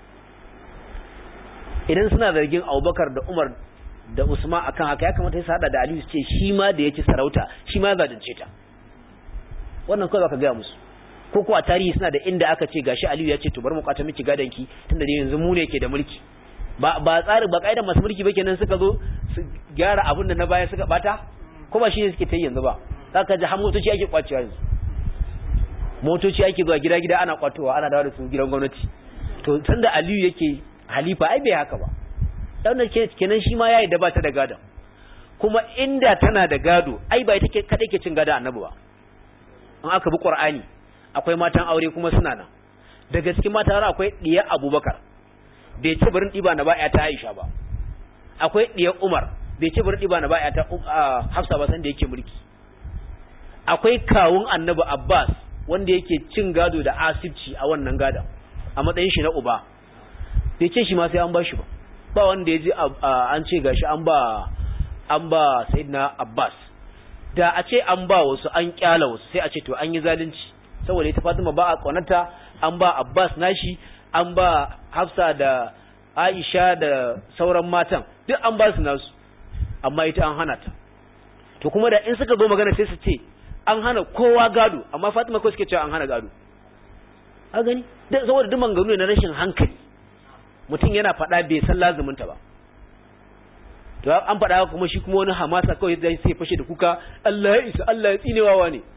idan suna zargin Abubakar da Umar da Usman akan haka ya kamata su hada da Aliyu su ce shi ma da yake sarauta shi ma zalunce ta wannan kawai zaka ga musu ko ko a tarihi suna da inda aka ce gashi Aliyu ya ce to bari mu kwata miki gadon ki tunda dai yanzu mu ne ke da mulki ba ba tsari ba kaidan masu mulki ba kenan suka zo su gyara abin da na baya suka bata ko ba shine suke ta yanzu ba zaka ji har motoci ake kwacewa yanzu motoci ake zuwa gida gida ana kwatowa ana dawo da su gidan gwamnati to tunda Aliyu yake halifa ai bai haka ba dan kenan shi ma yayi da ba ta da gado kuma inda tana da gado ai ba ita ke kada ke cin gado annabi ba an aka bi qur'ani akwai matan aure kuma suna nan daga cikin matan akwai diyar Abubakar bai ci barin ɗiba na baya ta Aisha ba akwai ɗiyar Umar bai ci barin ɗiba na baya ta Hafsa ba san da yake mulki akwai kawun Annabi Abbas wanda yake cin gado da asibci a wannan gadon a matsayin shi na uba bai ce shi ma sai an ba shi ba ba wanda ya ji an ce gashi an ba an ba Sayyidina Abbas da a ce an ba wasu an kyala wasu sai a ce to an yi zalunci saboda ita Fatima ba a kaunata an ba Abbas nashi an ba Hafsa da Aisha da sauran matan duk an ba su nasu amma ita an hana ta to kuma da in suka zo magana sai su ce an hana kowa gado amma Fatima ko suke cewa an hana gado a gani saboda duk manganu ne na rashin hankali mutum yana faɗa bai san lazuminta ba to an faɗa kuma shi kuma wani hamasa kawai zai sai fashe da kuka Allah ya isa Allah ya tsinewawa ne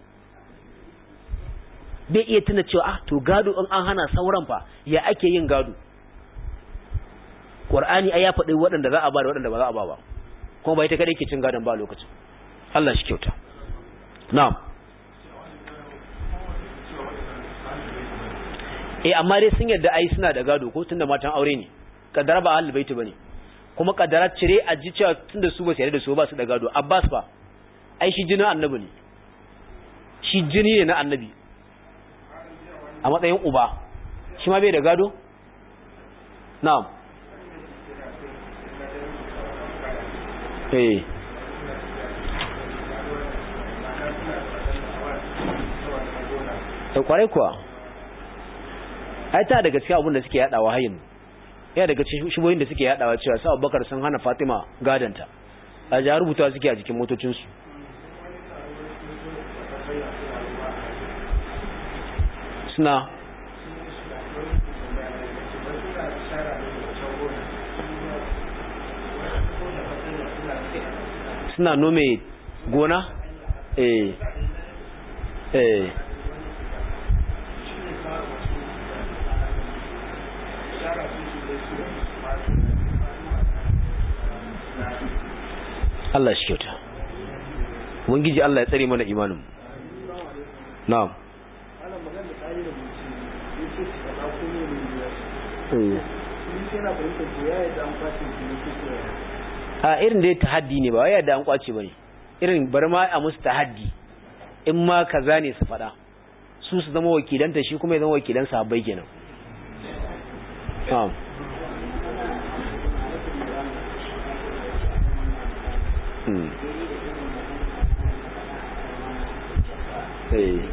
bai iya tuna cewa ah to gado in an hana sauran fa ya ake yin gado Qur'ani ai ya faɗi waɗanda za a ba da waɗanda ba za a ba ba kuma ba ita kadai ke cin gadon ba lokacin Allah shi kyauta na'am eh amma dai sun yarda ai suna da gado ko tunda matan aure ne kaddara ba ahlul baiti bane kuma kaddara cire a ji cewa tunda su ba su yarda da su ba su da gado Abbas fa ai shi jinin annabi ne shi jini ne na annabi a matsayin uba shi ma bai da gado na'am eh kwarai kuwa ai ta daga cikin abin da suke yadawa hayin ya daga cikin shubohin da suke yadawa cewa sa Abubakar sun hana Fatima gadanta a ja rubuta suke a jikin motocin su suna suna nome gona eh eh Allah shi kyauta Ubangiji Allah ya tsare mana imanin na'am a irin da ya tahaddi ne ba wai yadda an kwace bane irin bari ma a musu tahaddi in ma kaza ne su fada su su zama wakilanta shi kuma ya zama wakilan sahabbai kenan na'am hmm eh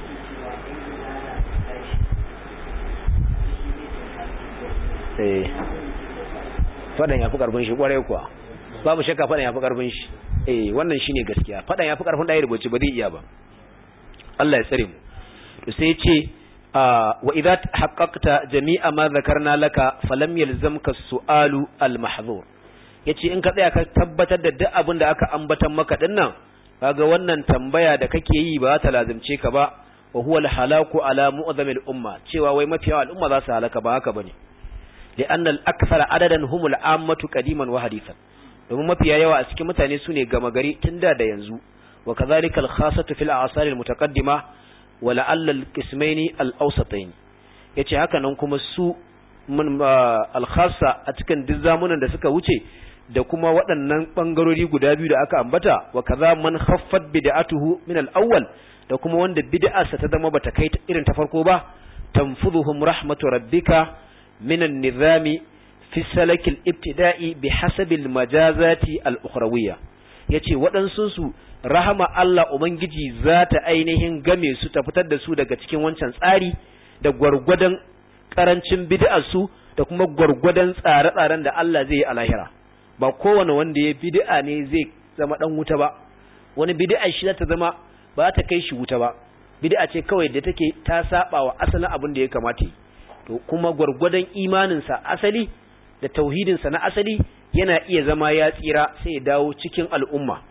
eh fadan yafi karfin shi kwarai kuwa babu shakka fadan yafi karfin shi eh wannan shine gaskiya fadan yafi karfin dai rubuce ba zai iya ba Allah ya tsare mu to sai ce wa idza haqqaqta jami'a ma zakarna laka falam yalzamka su'alu al-mahdhur yace in ka tsaya ka tabbatar da duk abin da aka ambatan maka dinnan kaga wannan tambaya da kake yi ba ta lazimce ka ba wa huwa al-halaku ala mu'zamil umma cewa wai mafiya al'umma za su halaka ba haka bane لأن الأكثر عددا هم العامة قديما وحديثا domin mafiya yawa a cikin mutane su ne gama gari tun da da yanzu wa kazalika al-khassatu fil a'sar al-mutaqaddima wa la'alla al-qismaini al-awsatayn yace haka nan kuma su mun al-khassa a cikin duk zamunan da suka wuce da kuma waɗannan bangarori guda biyu da aka ambata wa kaza man khaffat bid'atuhu min al-awwal da kuma wanda bid'arsa ta zama bata kai irin ta farko ba tanfudhuhum rahmatu rabbika من النظام في السلك الابتدائي بحسب المجازات الأخروية yace waɗansu su rahama Allah Ubangiji za ta ainihin game su ta fitar da su daga cikin wancan tsari da gwargwadon ƙarancin bid'arsu da kuma gwargwadon tsare-tsaren da Allah zai yi a lahira ba kowane wanda ya bid'a ne zai zama ɗan wuta ba wani bid'a shi za ta zama ba ta kai shi wuta ba bid'a ce kawai da take ta saba wa asalin abin da ya kamata yi to kuma gwargwadon imaninsa asali da tauhidinsa na asali yana iya zama ya tsira sai ya dawo cikin al'umma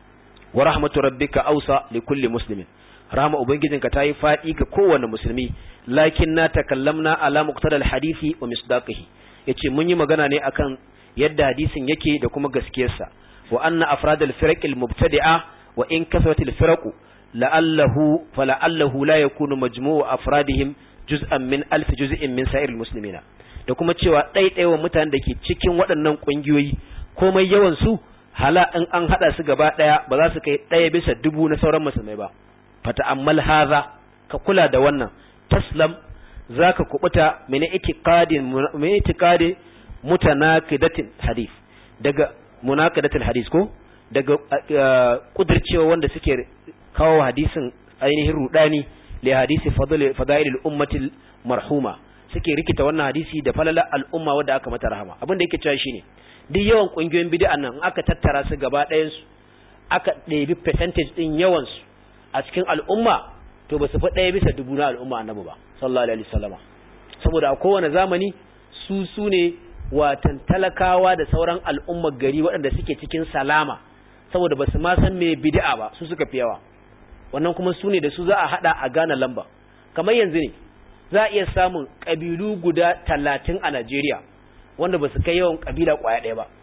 wa rahmatu rabbika ausa li kulli muslimin rahma ubangijinka ta yi fadi ga kowane musulmi lakin na takallamna ala muqtada hadisi wa misdaqihi yace mun yi magana ne akan yadda hadisin yake da kuma gaskiyarsa wa anna afradal firaq al mubtadi'a wa in kasrat al firaq la'allahu fala'allahu la yakunu majmu'u afradihim juz'an min alf juz'in min sa'iril muslimina da kuma cewa ɗaiɗaiwa mutanen da ke cikin waɗannan ƙungiyoyi komai yawan su hala in an haɗa su gaba ɗaya ba za su kai ɗaya bisa dubu na sauran musulmai ba fata'ammal haza ka kula da wannan taslam zaka kubuta min itiqadin min itiqadi mutanaqidatin hadith daga munaqadatil hadith ko daga kudircewa wanda suke kawo hadisin ainihin rudani li hadisi fadailil ummatil marhuma suke rikita wannan hadisi da falala al'umma wadda aka mata rahama abin da yake cewa shine duk yawan kungiyoyin bid'a nan aka tattara su gaba ɗayan su aka ɗebi percentage din yawan su a cikin al'umma to ba su fi ɗaya bisa dubu na al'umma annabi ba sallallahu alaihi wasallama saboda a kowane zamani su su ne watan talakawa da sauran al'ummar gari waɗanda suke cikin salama saboda ba su ma san me bid'a ba su suka fi yawa wannan kuma su ne da su za a hada a gane lamba kamar yanzu ne za a iya samun ƙabilu guda talatin a Najeriya wanda ba su kai yawan ƙabila ƙwaya ɗaya ba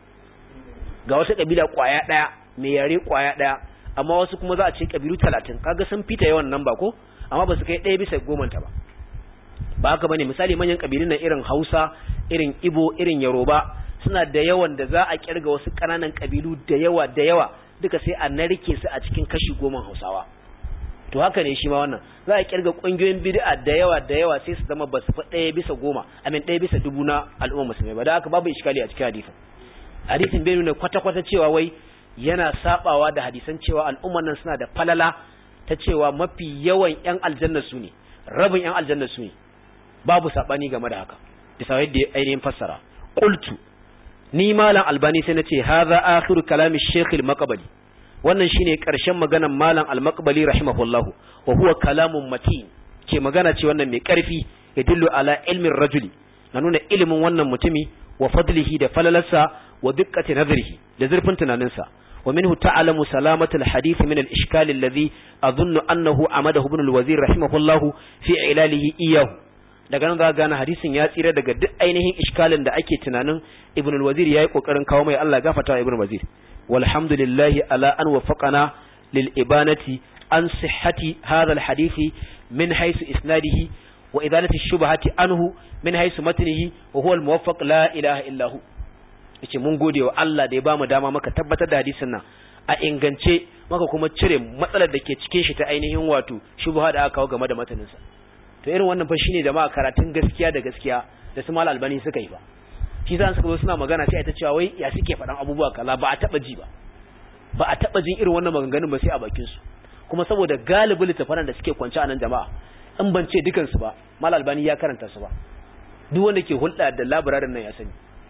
ga wata ƙabila ƙwaya ɗaya mai yare ƙwaya ɗaya amma wasu kuma za a ce ƙabilu talatin kaga sun fita yawan nan ba ko amma ba su kai ɗaya bisa gomanta ba ba haka bane misali manyan ƙabilun nan irin Hausa irin Ibo irin Yoruba suna da yawan da za a kirga wasu ƙananan ƙabilu da yawa da yawa duka sai a narke su a cikin kashi goma Hausawa to haka ne shi ma wannan za a kirga kungiyoyin bid'a da yawa da yawa sai su zama basu fa ɗaya bisa goma amin ɗaya bisa dubu na al'umma musulmai ba da haka babu iskali a cikin hadisin hadisin bai nuna kwata-kwata cewa wai yana sabawa da hadisan cewa al'umman nan suna da falala ta cewa mafi yawan yan aljanna su ne rabin yan aljanna su ne babu sabani game da haka bisa yadda ainihin fassara qultu ni malam albani sai na ce hadha akhiru kalami shaykh al-maqbali wannan shine ƙarshen maganan malam al-maqbali rahimahullah wa huwa kalamun matin ke magana ce wannan mai ƙarfi yadullu ala ilmin rajuli na nuna ilimin wannan mutumi wa fadlihi da falalarsa wa diqqati nazarihi da zurfin tunaninsa wa minhu ta'lamu salamatu al-hadith min al-ishkal alladhi adhunnu annahu amadahu ibn al-wazir rahimahullah fi ilalihi iyahu daga nan za gane hadisin ya tsira daga duk ainihin iskalin da ake tunanin ibn al-wazir yayi kokarin kawo mai Allah gafarta ibn al-wazir والحمد لله على أن وفقنا للإبانة عن صحة هذا الحديث من حيث إسناده وإذالة الشبهة عنه من حيث متنه وهو الموفق لا إله إلا هو yace mun gode wa Allah da ya bamu dama maka tabbatar da hadisin nan a ingance maka kuma cire matsalar da ke cikin shi ta ainihin wato shubha da aka kawo game da mataninsa to irin wannan fa shine jama'a karatun gaskiya da gaskiya da su mal albani suka yi ba shi za suka zo suna magana sai ta cewa wai ya suke faɗan abubuwa kaza ba a taɓa ji ba ba a taɓa jin irin wannan maganganun ba sai a bakin su kuma saboda galibin littafanan da suke kwance a nan jama'a in ban ce dukan su ba mal albani ya karanta su ba duk wanda ke hulɗa da labirarin nan ya sani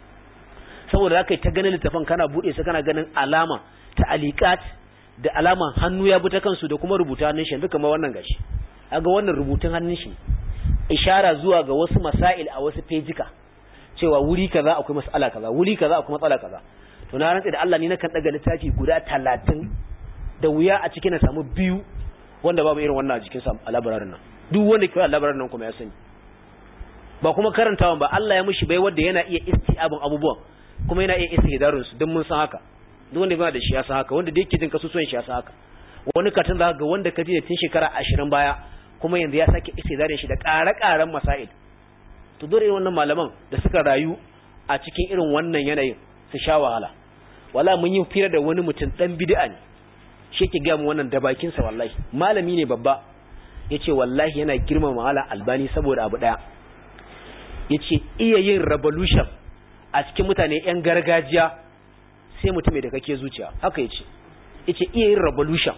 saboda zaka yi ta ganin littafan kana buɗe su kana ganin alama ta aliqat da alaman hannu ya bi ta kansu da kuma rubuta hannun shi duka ma wannan gashi kaga wannan rubutun hannun shi ishara zuwa ga wasu masail a wasu fejika cewa wuri kaza akwai mas'ala kaza wuri kaza akwai matsala kaza to na rantsa da Allah ni nakan daga littafi guda 30 da wuya a cikin na samu biyu wanda babu irin wannan a jikin sa a labararin nan duk wanda ke a labararin nan kuma ya sani ba kuma karantawan ba Allah ya mishi bai wanda yana iya isti'abin abubuwan kuma yana iya istihdarun su don mun san haka duk wanda yana da shi ya san haka wanda da yake jin kasusuwan shi ya san haka wani katin za ga wanda ka ji da tun shekara 20 baya kuma yanzu ya sake istihdarin shi da ƙare-ƙaren masail to dole wannan malaman da suka rayu a cikin irin wannan yanayin su sha wahala wala mun yi fira da wani mutum dan bid'a ne shi ke ga mu wannan da bakin sa wallahi malami ne babba yace wallahi yana girmama malam albani saboda abu daya yace iya yin revolution a cikin mutane yan gargajiya sai mutum da kake zuciya haka yace yace iya yin revolution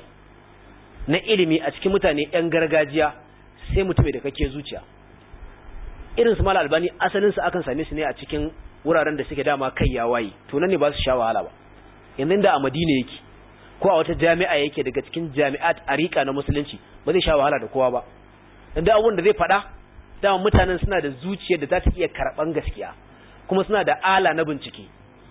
na ilimi a cikin mutane yan gargajiya sai mutum da kake zuciya irin su malam albani asalin su akan same su ne a cikin wuraren da suke dama kai ya waye to nan ne ba su sha wahala ba yanzu da a Madina yake ko a wata jami'a yake daga cikin jami'at arika na musulunci ba zai sha wahala da kowa ba dan da abun da zai faɗa dama mutanen suna da zuciyar da za ta iya karɓan gaskiya kuma suna da ala na bincike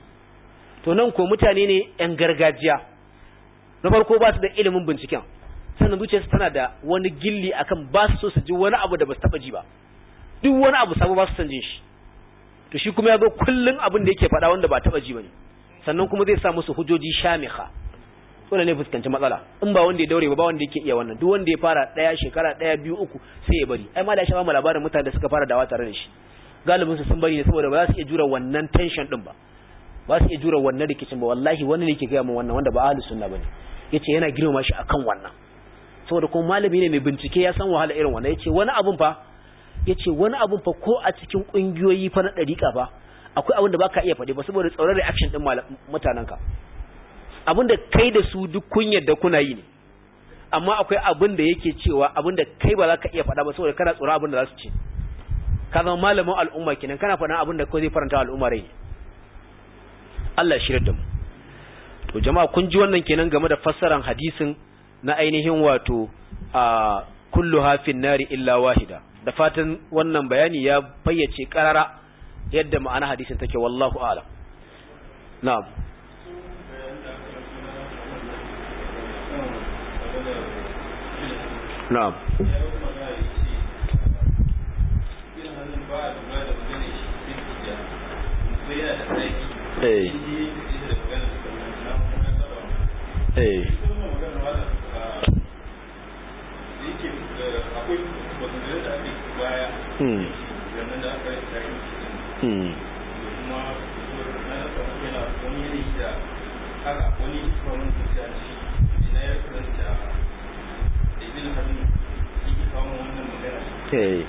to nan ko mutane ne yan gargajiya na farko ba su da ilimin binciken sannan zuciyarsu tana da wani gilli akan ba su so su ji wani abu da ba su taɓa ji ba duk wani abu sabo ba su san jin shi to shi kuma ya zo kullun abin da yake faɗa wanda ba taɓa ji bane sannan kuma zai sa musu hujjoji shamiha dole ne fuskanci matsala in ba wanda ya daure ba ba wanda yake iya wannan duk wanda ya fara ɗaya shekara ɗaya biyu uku sai ya bari ai ma da shi ba mu labarin mutane da suka fara dawa tare da shi galibin su sun bari ne saboda ba za su iya jura wannan tension din ba ba su iya jura wannan rikicin ba wallahi wani ne yake gaya min wannan wanda ba ahlus sunna bane yace yana girmama shi akan wannan saboda kuma malami ne mai bincike ya san wahala irin wannan yace wani abun fa yace wani abun fa ko a cikin kungiyoyi fa na dariƙa fa akwai abin da baka iya faɗi ba saboda tsoron reaction din mutanenka abin da kai da su duk kun yadda kuna yi ne amma akwai abin da yake cewa abin da kai ba za ka iya faɗa ba saboda kana tsoron abin da za su ce ka zama malamin al'umma kenan kana faɗa abin da kawai zai faranta al'umma rai Allah ya shirya da mu to jama'a kun ji wannan kenan game da fassaran hadisin na ainihin wato a kullu hafin nari illa wahida da fatan wannan bayani ya fayyace karara yadda ma'ana hadisin take wallahu a'lam na'am na'am eh eh hmm hmm Okay.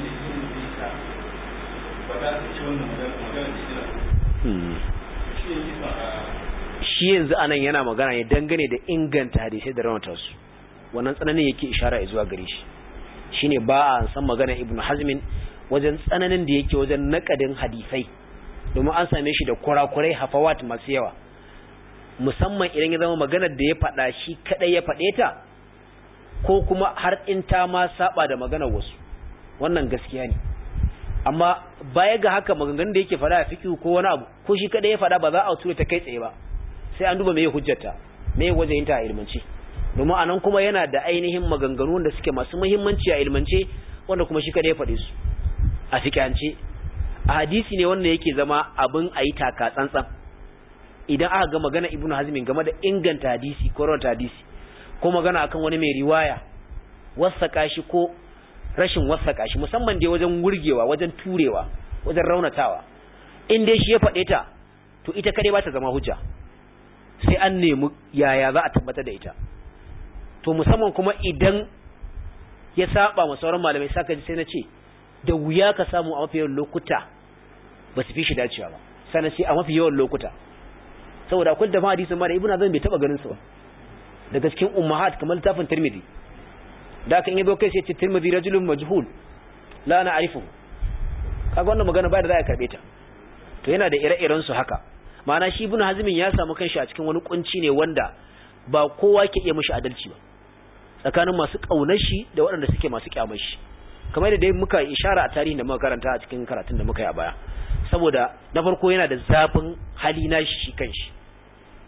Shi yanzu anan yana magana ne dangane da inganta hadisai da raunata su, wannan tsananin yake ishara zuwa gare shi, shi ne ba a san magana Ibn Hazmin wajen tsananin da yake wajen nakadin hadisai, domin an same shi da kurakurai hafawat masu yawa, musamman idan ya zama maganar da ya faɗa shi kaɗai ya faɗe ta, ko kuma har in ta ma saba da maganar wasu. wannan gaskiya ne amma baya ga haka maganganun da yake fada a fiqh ko wani abu ko shi kada ya fada ba za a tura ta kai tsaye ba sai an duba me hujjata me wajen ta a ilmance domin anan kuma yana da ainihin maganganu da suke masu muhimmanci a ilmance wanda kuma shi kada ya fade su a fiqhance a hadisi ne wanda yake zama abin ayi taka tsantsan idan aka ga magana ibnu hazmin game da inganta hadisi ko rawata hadisi ko magana akan wani mai riwaya wasaka shi ko rashin wasaka shi musamman dai wajen wurgewa wajen turewa wajen raunatawa in dai shi ya faɗe ta to ita kare ba ta zama hujja sai an nemi yaya za a tabbatar da ita to musamman kuma idan ya saba ma sauran malamai saka ji sai na ce da wuya ka samu a mafi yawan lokuta ba su fi shi dacewa ba sannan sai a mafi yawan lokuta saboda akwai da ma hadisin ma da ibnu azam bai taba ganin su ba daga cikin ummahat kamar littafin tirmidhi da aka in yazo kai sai ce tirmidhi rajulun majhul la na arifu kaga wannan magana ba da za a karbe ta to yana da ire-iren su haka ma'ana shi ibnu hazmin ya samu kanshi a cikin wani kunci ne wanda ba kowa ke iya mishi adalci ba tsakanin masu kaunar shi da waɗanda suke masu kyamar shi kamar da dai muka ishara a tarihin da muka karanta a cikin karatun da muka yi a baya saboda na farko yana da zafin hali na shi kanshi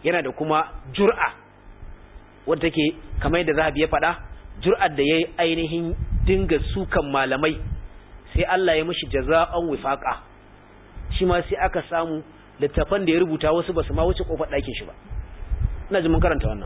yana da kuma jur'a wadda take kamar yadda zahabi ya faɗa jur'ar da ya yi ainihin dinga sukan malamai sai Allah ya mishi jaza'an wifaqa shi ma sai aka samu littafan da ya rubuta wasu basu ma wuce kofar ɗakin shi ba ina ji mun karanta wannan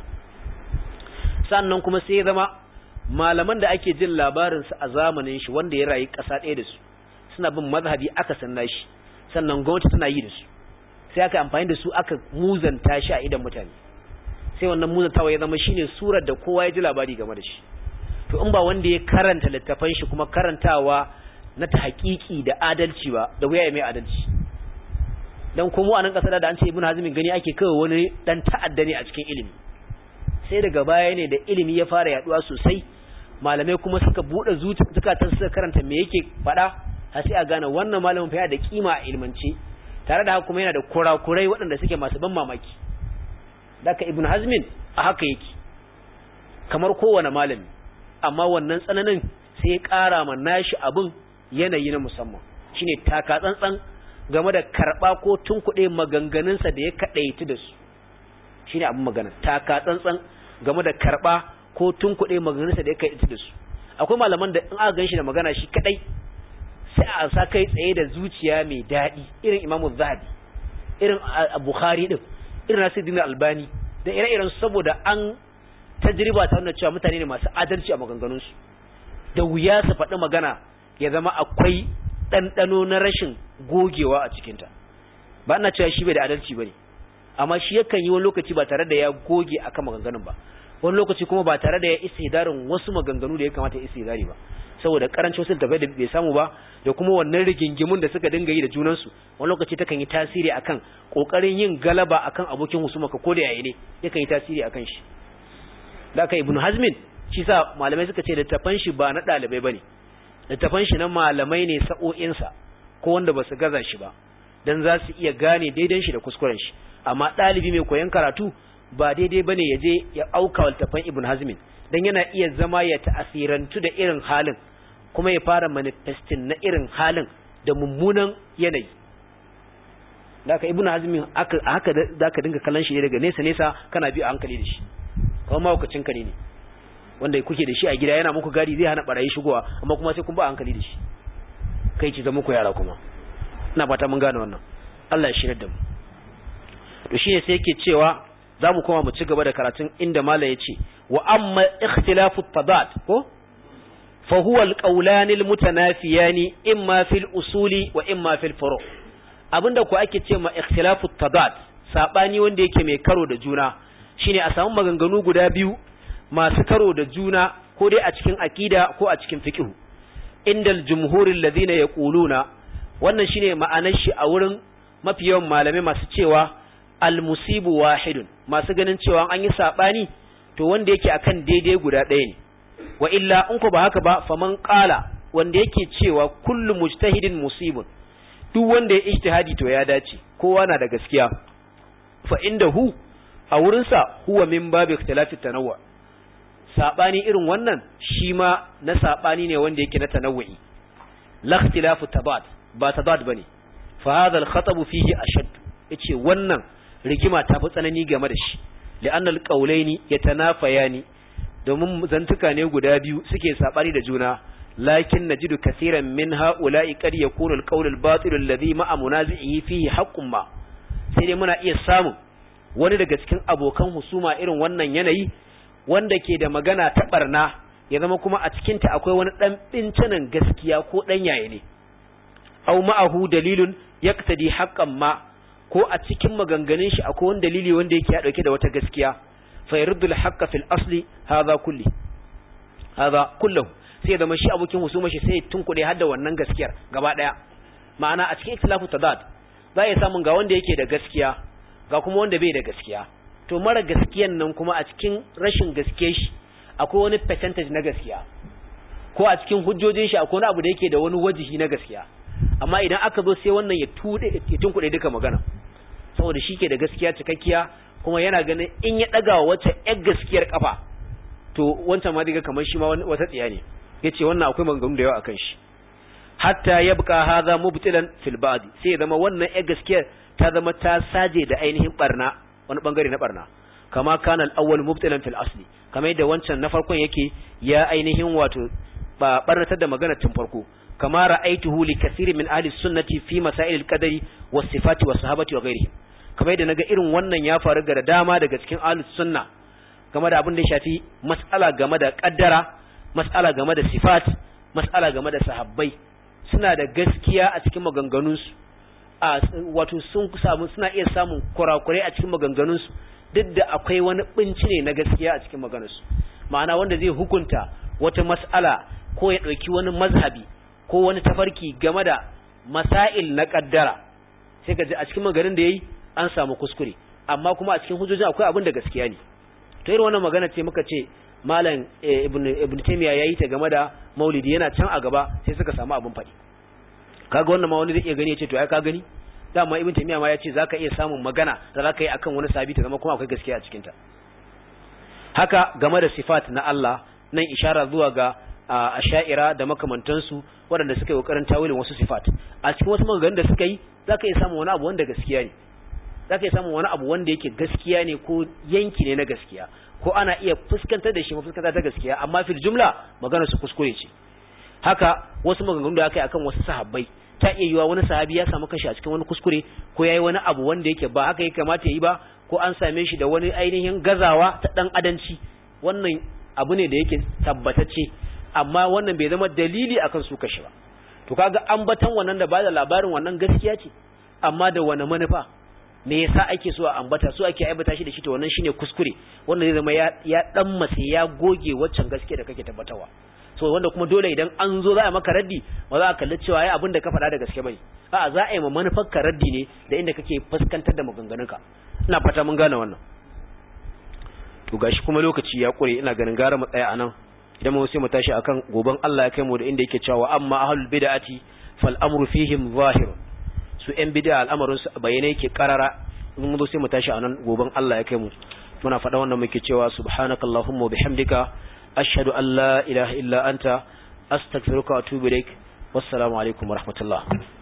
sannan kuma sai ya zama malaman da ake jin labarin su a zamanin shi wanda ya rayu ƙasa ɗaya da su suna bin mazhabi aka sanna shi sannan gwamnati tana yi da su sai aka amfani da su aka muzanta shi a idan mutane sai wannan muzantawa ya zama shine surar da kowa ya ji labari game da shi to in ba wanda ya karanta littafan shi kuma karantawa na ta haƙiƙi da adalci ba da wuya ya mai adalci dan kuma a nan ƙasar da an ce ibn hazmin gani ake kawai wani dan ta'adda ne a cikin ilimi sai daga baya ne da ilimi ya fara yaduwa sosai malamai kuma suka bude zukatan suka karanta me yake faɗa har sai a gane wannan malamin fa yana da kima a ilmance tare da haka kuma yana da kurakurai waɗanda suke masu ban mamaki daga ibn hazmin a haka yake kamar kowane malami amma wannan tsananin sai ya ƙara ma nashi abin yanayi na musamman shine taka tsantsan game da karɓa ko tunkuɗe maganganunsa da ya kaɗaitu da su shine abin magana taka tsantsan game da karɓa ko tunkuɗe maganganunsa da ya kaɗaitu da su akwai malaman da in aka gan shi da magana shi kaɗai sai a sa kai tsaye da zuciya mai daɗi irin imamu zahabi irin bukhari din irin nasiruddin albani da ire-iren saboda an tajriba ta nuna cewa mutane ne masu adalci a maganganunsu da wuya su faɗi magana ya zama akwai ɗanɗano na rashin gogewa a cikinta ba ina cewa shi bai da adalci ba ne amma shi yakan yi wani lokaci ba tare da ya goge akan maganganun ba wani lokaci kuma ba tare da ya istihdarin wasu maganganu da ya kamata ya istihdari ba saboda karancin wasu da bai samu ba da kuma wannan rigingimun da suka dinga yi da junansu wani lokaci takan yi tasiri akan kokarin yin galaba akan abokin husumaka ko da yayi ne yakan yi tasiri akan shi da aka ibnu hazmin shi sa malamai suka ce littafan shi ba na dalibai bane littafan shi na malamai ne sa'o'insa ko wanda ba su gaza shi ba dan za su iya gane daidan shi da kuskuren shi amma dalibi mai koyon karatu ba daidai bane ya je ya auka littafan ibnu hazmin dan yana iya zama ya ta'asirantu da irin halin kuma ya fara manifestin na irin halin da mummunan yanayi da aka ibnu hazmin haka da ka dinga kallon shi ne daga nesa nesa kana bi a hankali da shi kuma mahaukacin kare ne wanda kuke da shi a gida yana muku gadi zai hana barayi shigowa amma kuma sai kun ba a hankali da shi kai ci zama ku yara kuma ina fata mun gane wannan Allah ya shirya da mu to shine sai yake cewa za mu koma mu ci gaba da karatun inda malam ya ce wa amma ikhtilafu tadat ko fa huwa alqawlan almutanafiyani imma fil usuli wa imma fil furu abinda ku ake ce ma ikhtilafu tadat sabani wanda yake mai karo da juna shine a samu maganganu guda biyu masu karo da juna ko dai a cikin aqida ko a cikin fiqh indal jumhuril ladina yaquluna wannan shine ma'anar shi a wurin mafi yawan malamai masu cewa almusibu wahidun masu ganin cewa an yi sabani to wanda yake akan daidai guda ɗaya ne wa illa in ko ba haka ba faman qala wanda yake cewa kullu mujtahidin musibun duk wanda ya ijtihadi to ya dace kowa na da gaskiya fa indahu a wurin sa huwa min babi ikhtilafi tanawwu sabani irin wannan shi ma na sabani ne wanda yake na tanawwi la ikhtilafu tabad ba tabad bane fa hadha al-khatab fihi ashad yace wannan rigima ta fi tsanani game da shi li'anna al-qawlaini yatanafayani domin zantuka ne guda biyu suke sabani da juna lakin najidu kaseeran min ha'ula'i qad yakunu al-qawl al-batil alladhi ma'a munazi'ihi fihi haqqun ma sai dai muna iya samun wani daga cikin abokan husuma irin wannan yanayi wanda ke da magana ta barna ya zama kuma a cikin ta akwai wani dan bincinan gaskiya ko dan yaye ne aw ma'ahu dalilun yaqtadi haqqan ma ko a cikin maganganun shi akwai wani dalili wanda yake ya dauke da wata gaskiya fa yurdul haqqa fil asli hadha kulli hadha kullahu sai da shi abokin husuma shi sai tunkuɗe har da wannan gaskiyar gaba daya ma'ana a cikin ikhtilafu tadad za ya samun ga wanda yake da gaskiya ga kuma wanda bai da gaskiya to mara gaskiyan nan kuma a cikin rashin gaskiyar shi akwai wani percentage na gaskiya ko a cikin hujjojin shi akwai wani abu da yake da wani wajihi na gaskiya amma idan aka zo sai wannan ya tude ya tunkuɗe duka magana saboda shi ke da gaskiya cikakkiya kuma yana ganin in ya ɗaga wata ƴar gaskiyar kafa to wancan ma diga kamar shi ma wata tsiya ne yace wannan akwai maganganu da yawa akan shi hatta yabqa hadha mubtilan fil ba'd sai ya zama wannan ƴar gaskiyar ta zama ta saje da ainihin barna wani bangare na barna kama kana al-awwal mubtilan fil asli kamar yadda wancan na farkon yake ya ainihin wato ba barnatar da magana tun farko kama ra'aituhu li kathiri min ahli sunnati fi masail al-qadari was sifati was sahabati wa ghairihim kamar yadda naga irin wannan ya faru ga dama daga cikin ahli sunna game da abin da ya shafi mas'ala game da kaddara mas'ala game da sifat mas'ala game da sahabbai suna da gaskiya a cikin maganganunsu a wato sun samu suna iya samun kurakurai a cikin maganganunsu duk da akwai wani binci ne na gaskiya a cikin maganarsu ma'ana wanda zai hukunta wata mas'ala ko ya ɗauki wani mazhabi ko wani tafarki game da masail na kaddara sai ka ji a cikin maganin da yayi an samu kuskure amma kuma a cikin hujjojin akwai abin da gaskiya ne to irin wannan magana ce muka ce malam ibn ibn taymiya yayi ta game da maulidi yana can a gaba sai suka samu abin faɗi kaga wannan ma wani zai iya gani ya ce to ai ka gani dama ibn taymiya ma ya ce zaka iya samun magana da zaka yi akan wani sabi ta zama kuma akwai gaskiya a cikin ta haka game da sifat na Allah nan ishara zuwa ga asha'ira da makamantansu waɗanda suka yi kokarin tawilin wasu sifat a cikin wasu maganganun da suka yi zaka iya samun wani abu wanda gaskiya ne zaka iya samun wani abu wanda yake gaskiya ne ko yanki ne na gaskiya ko ana iya fuskantar da shi mafuskanta ta gaskiya amma fil jumla magana su kuskure ce haka wasu maganganun da aka yi akan wasu sahabbai ta iya yiwa wani sahabi ya samu kashi a cikin wani kuskure ko yayi wani abu wanda yake ba haka ya kamata yi ba ko an same shi da wani ainihin gazawa ta dan adanci wannan abu ne da yake tabbatacce amma wannan bai zama dalili akan su kashi ba to kaga ambatan wannan da ba da labarin wannan gaskiya ce amma da wani manufa me yasa ake so a ambata so ake aibata shi da shi to wannan shine kuskure wanda zai zama ya ya dan mase ya goge waccan gaskiya da kake tabbatawa so wanda kuma dole idan an zo za a maka raddi ba za a kalli cewa ai abin da ka faɗa da gaske bane a'a za a yi ma manufar ka raddi ne da inda kake fuskantar da maganganunka ina fata mun gane wannan to gashi kuma lokaci ya kure ina ganin gara mu tsaya anan idan mu sai mu tashi akan goban Allah ya kai mu da inda yake cewa amma ahlul bid'ati fal amru fihim zahir su yan bid'a al'amarin su bayyane yake karara mun zo sai mu tashi anan goban Allah ya kai mu muna faɗa wannan muke cewa subhanakallahumma wa bihamdika ashhadu an la ilaha illa anta astaghfiruka wa atubu ilaik wassalamu alaikum wa rahmatullah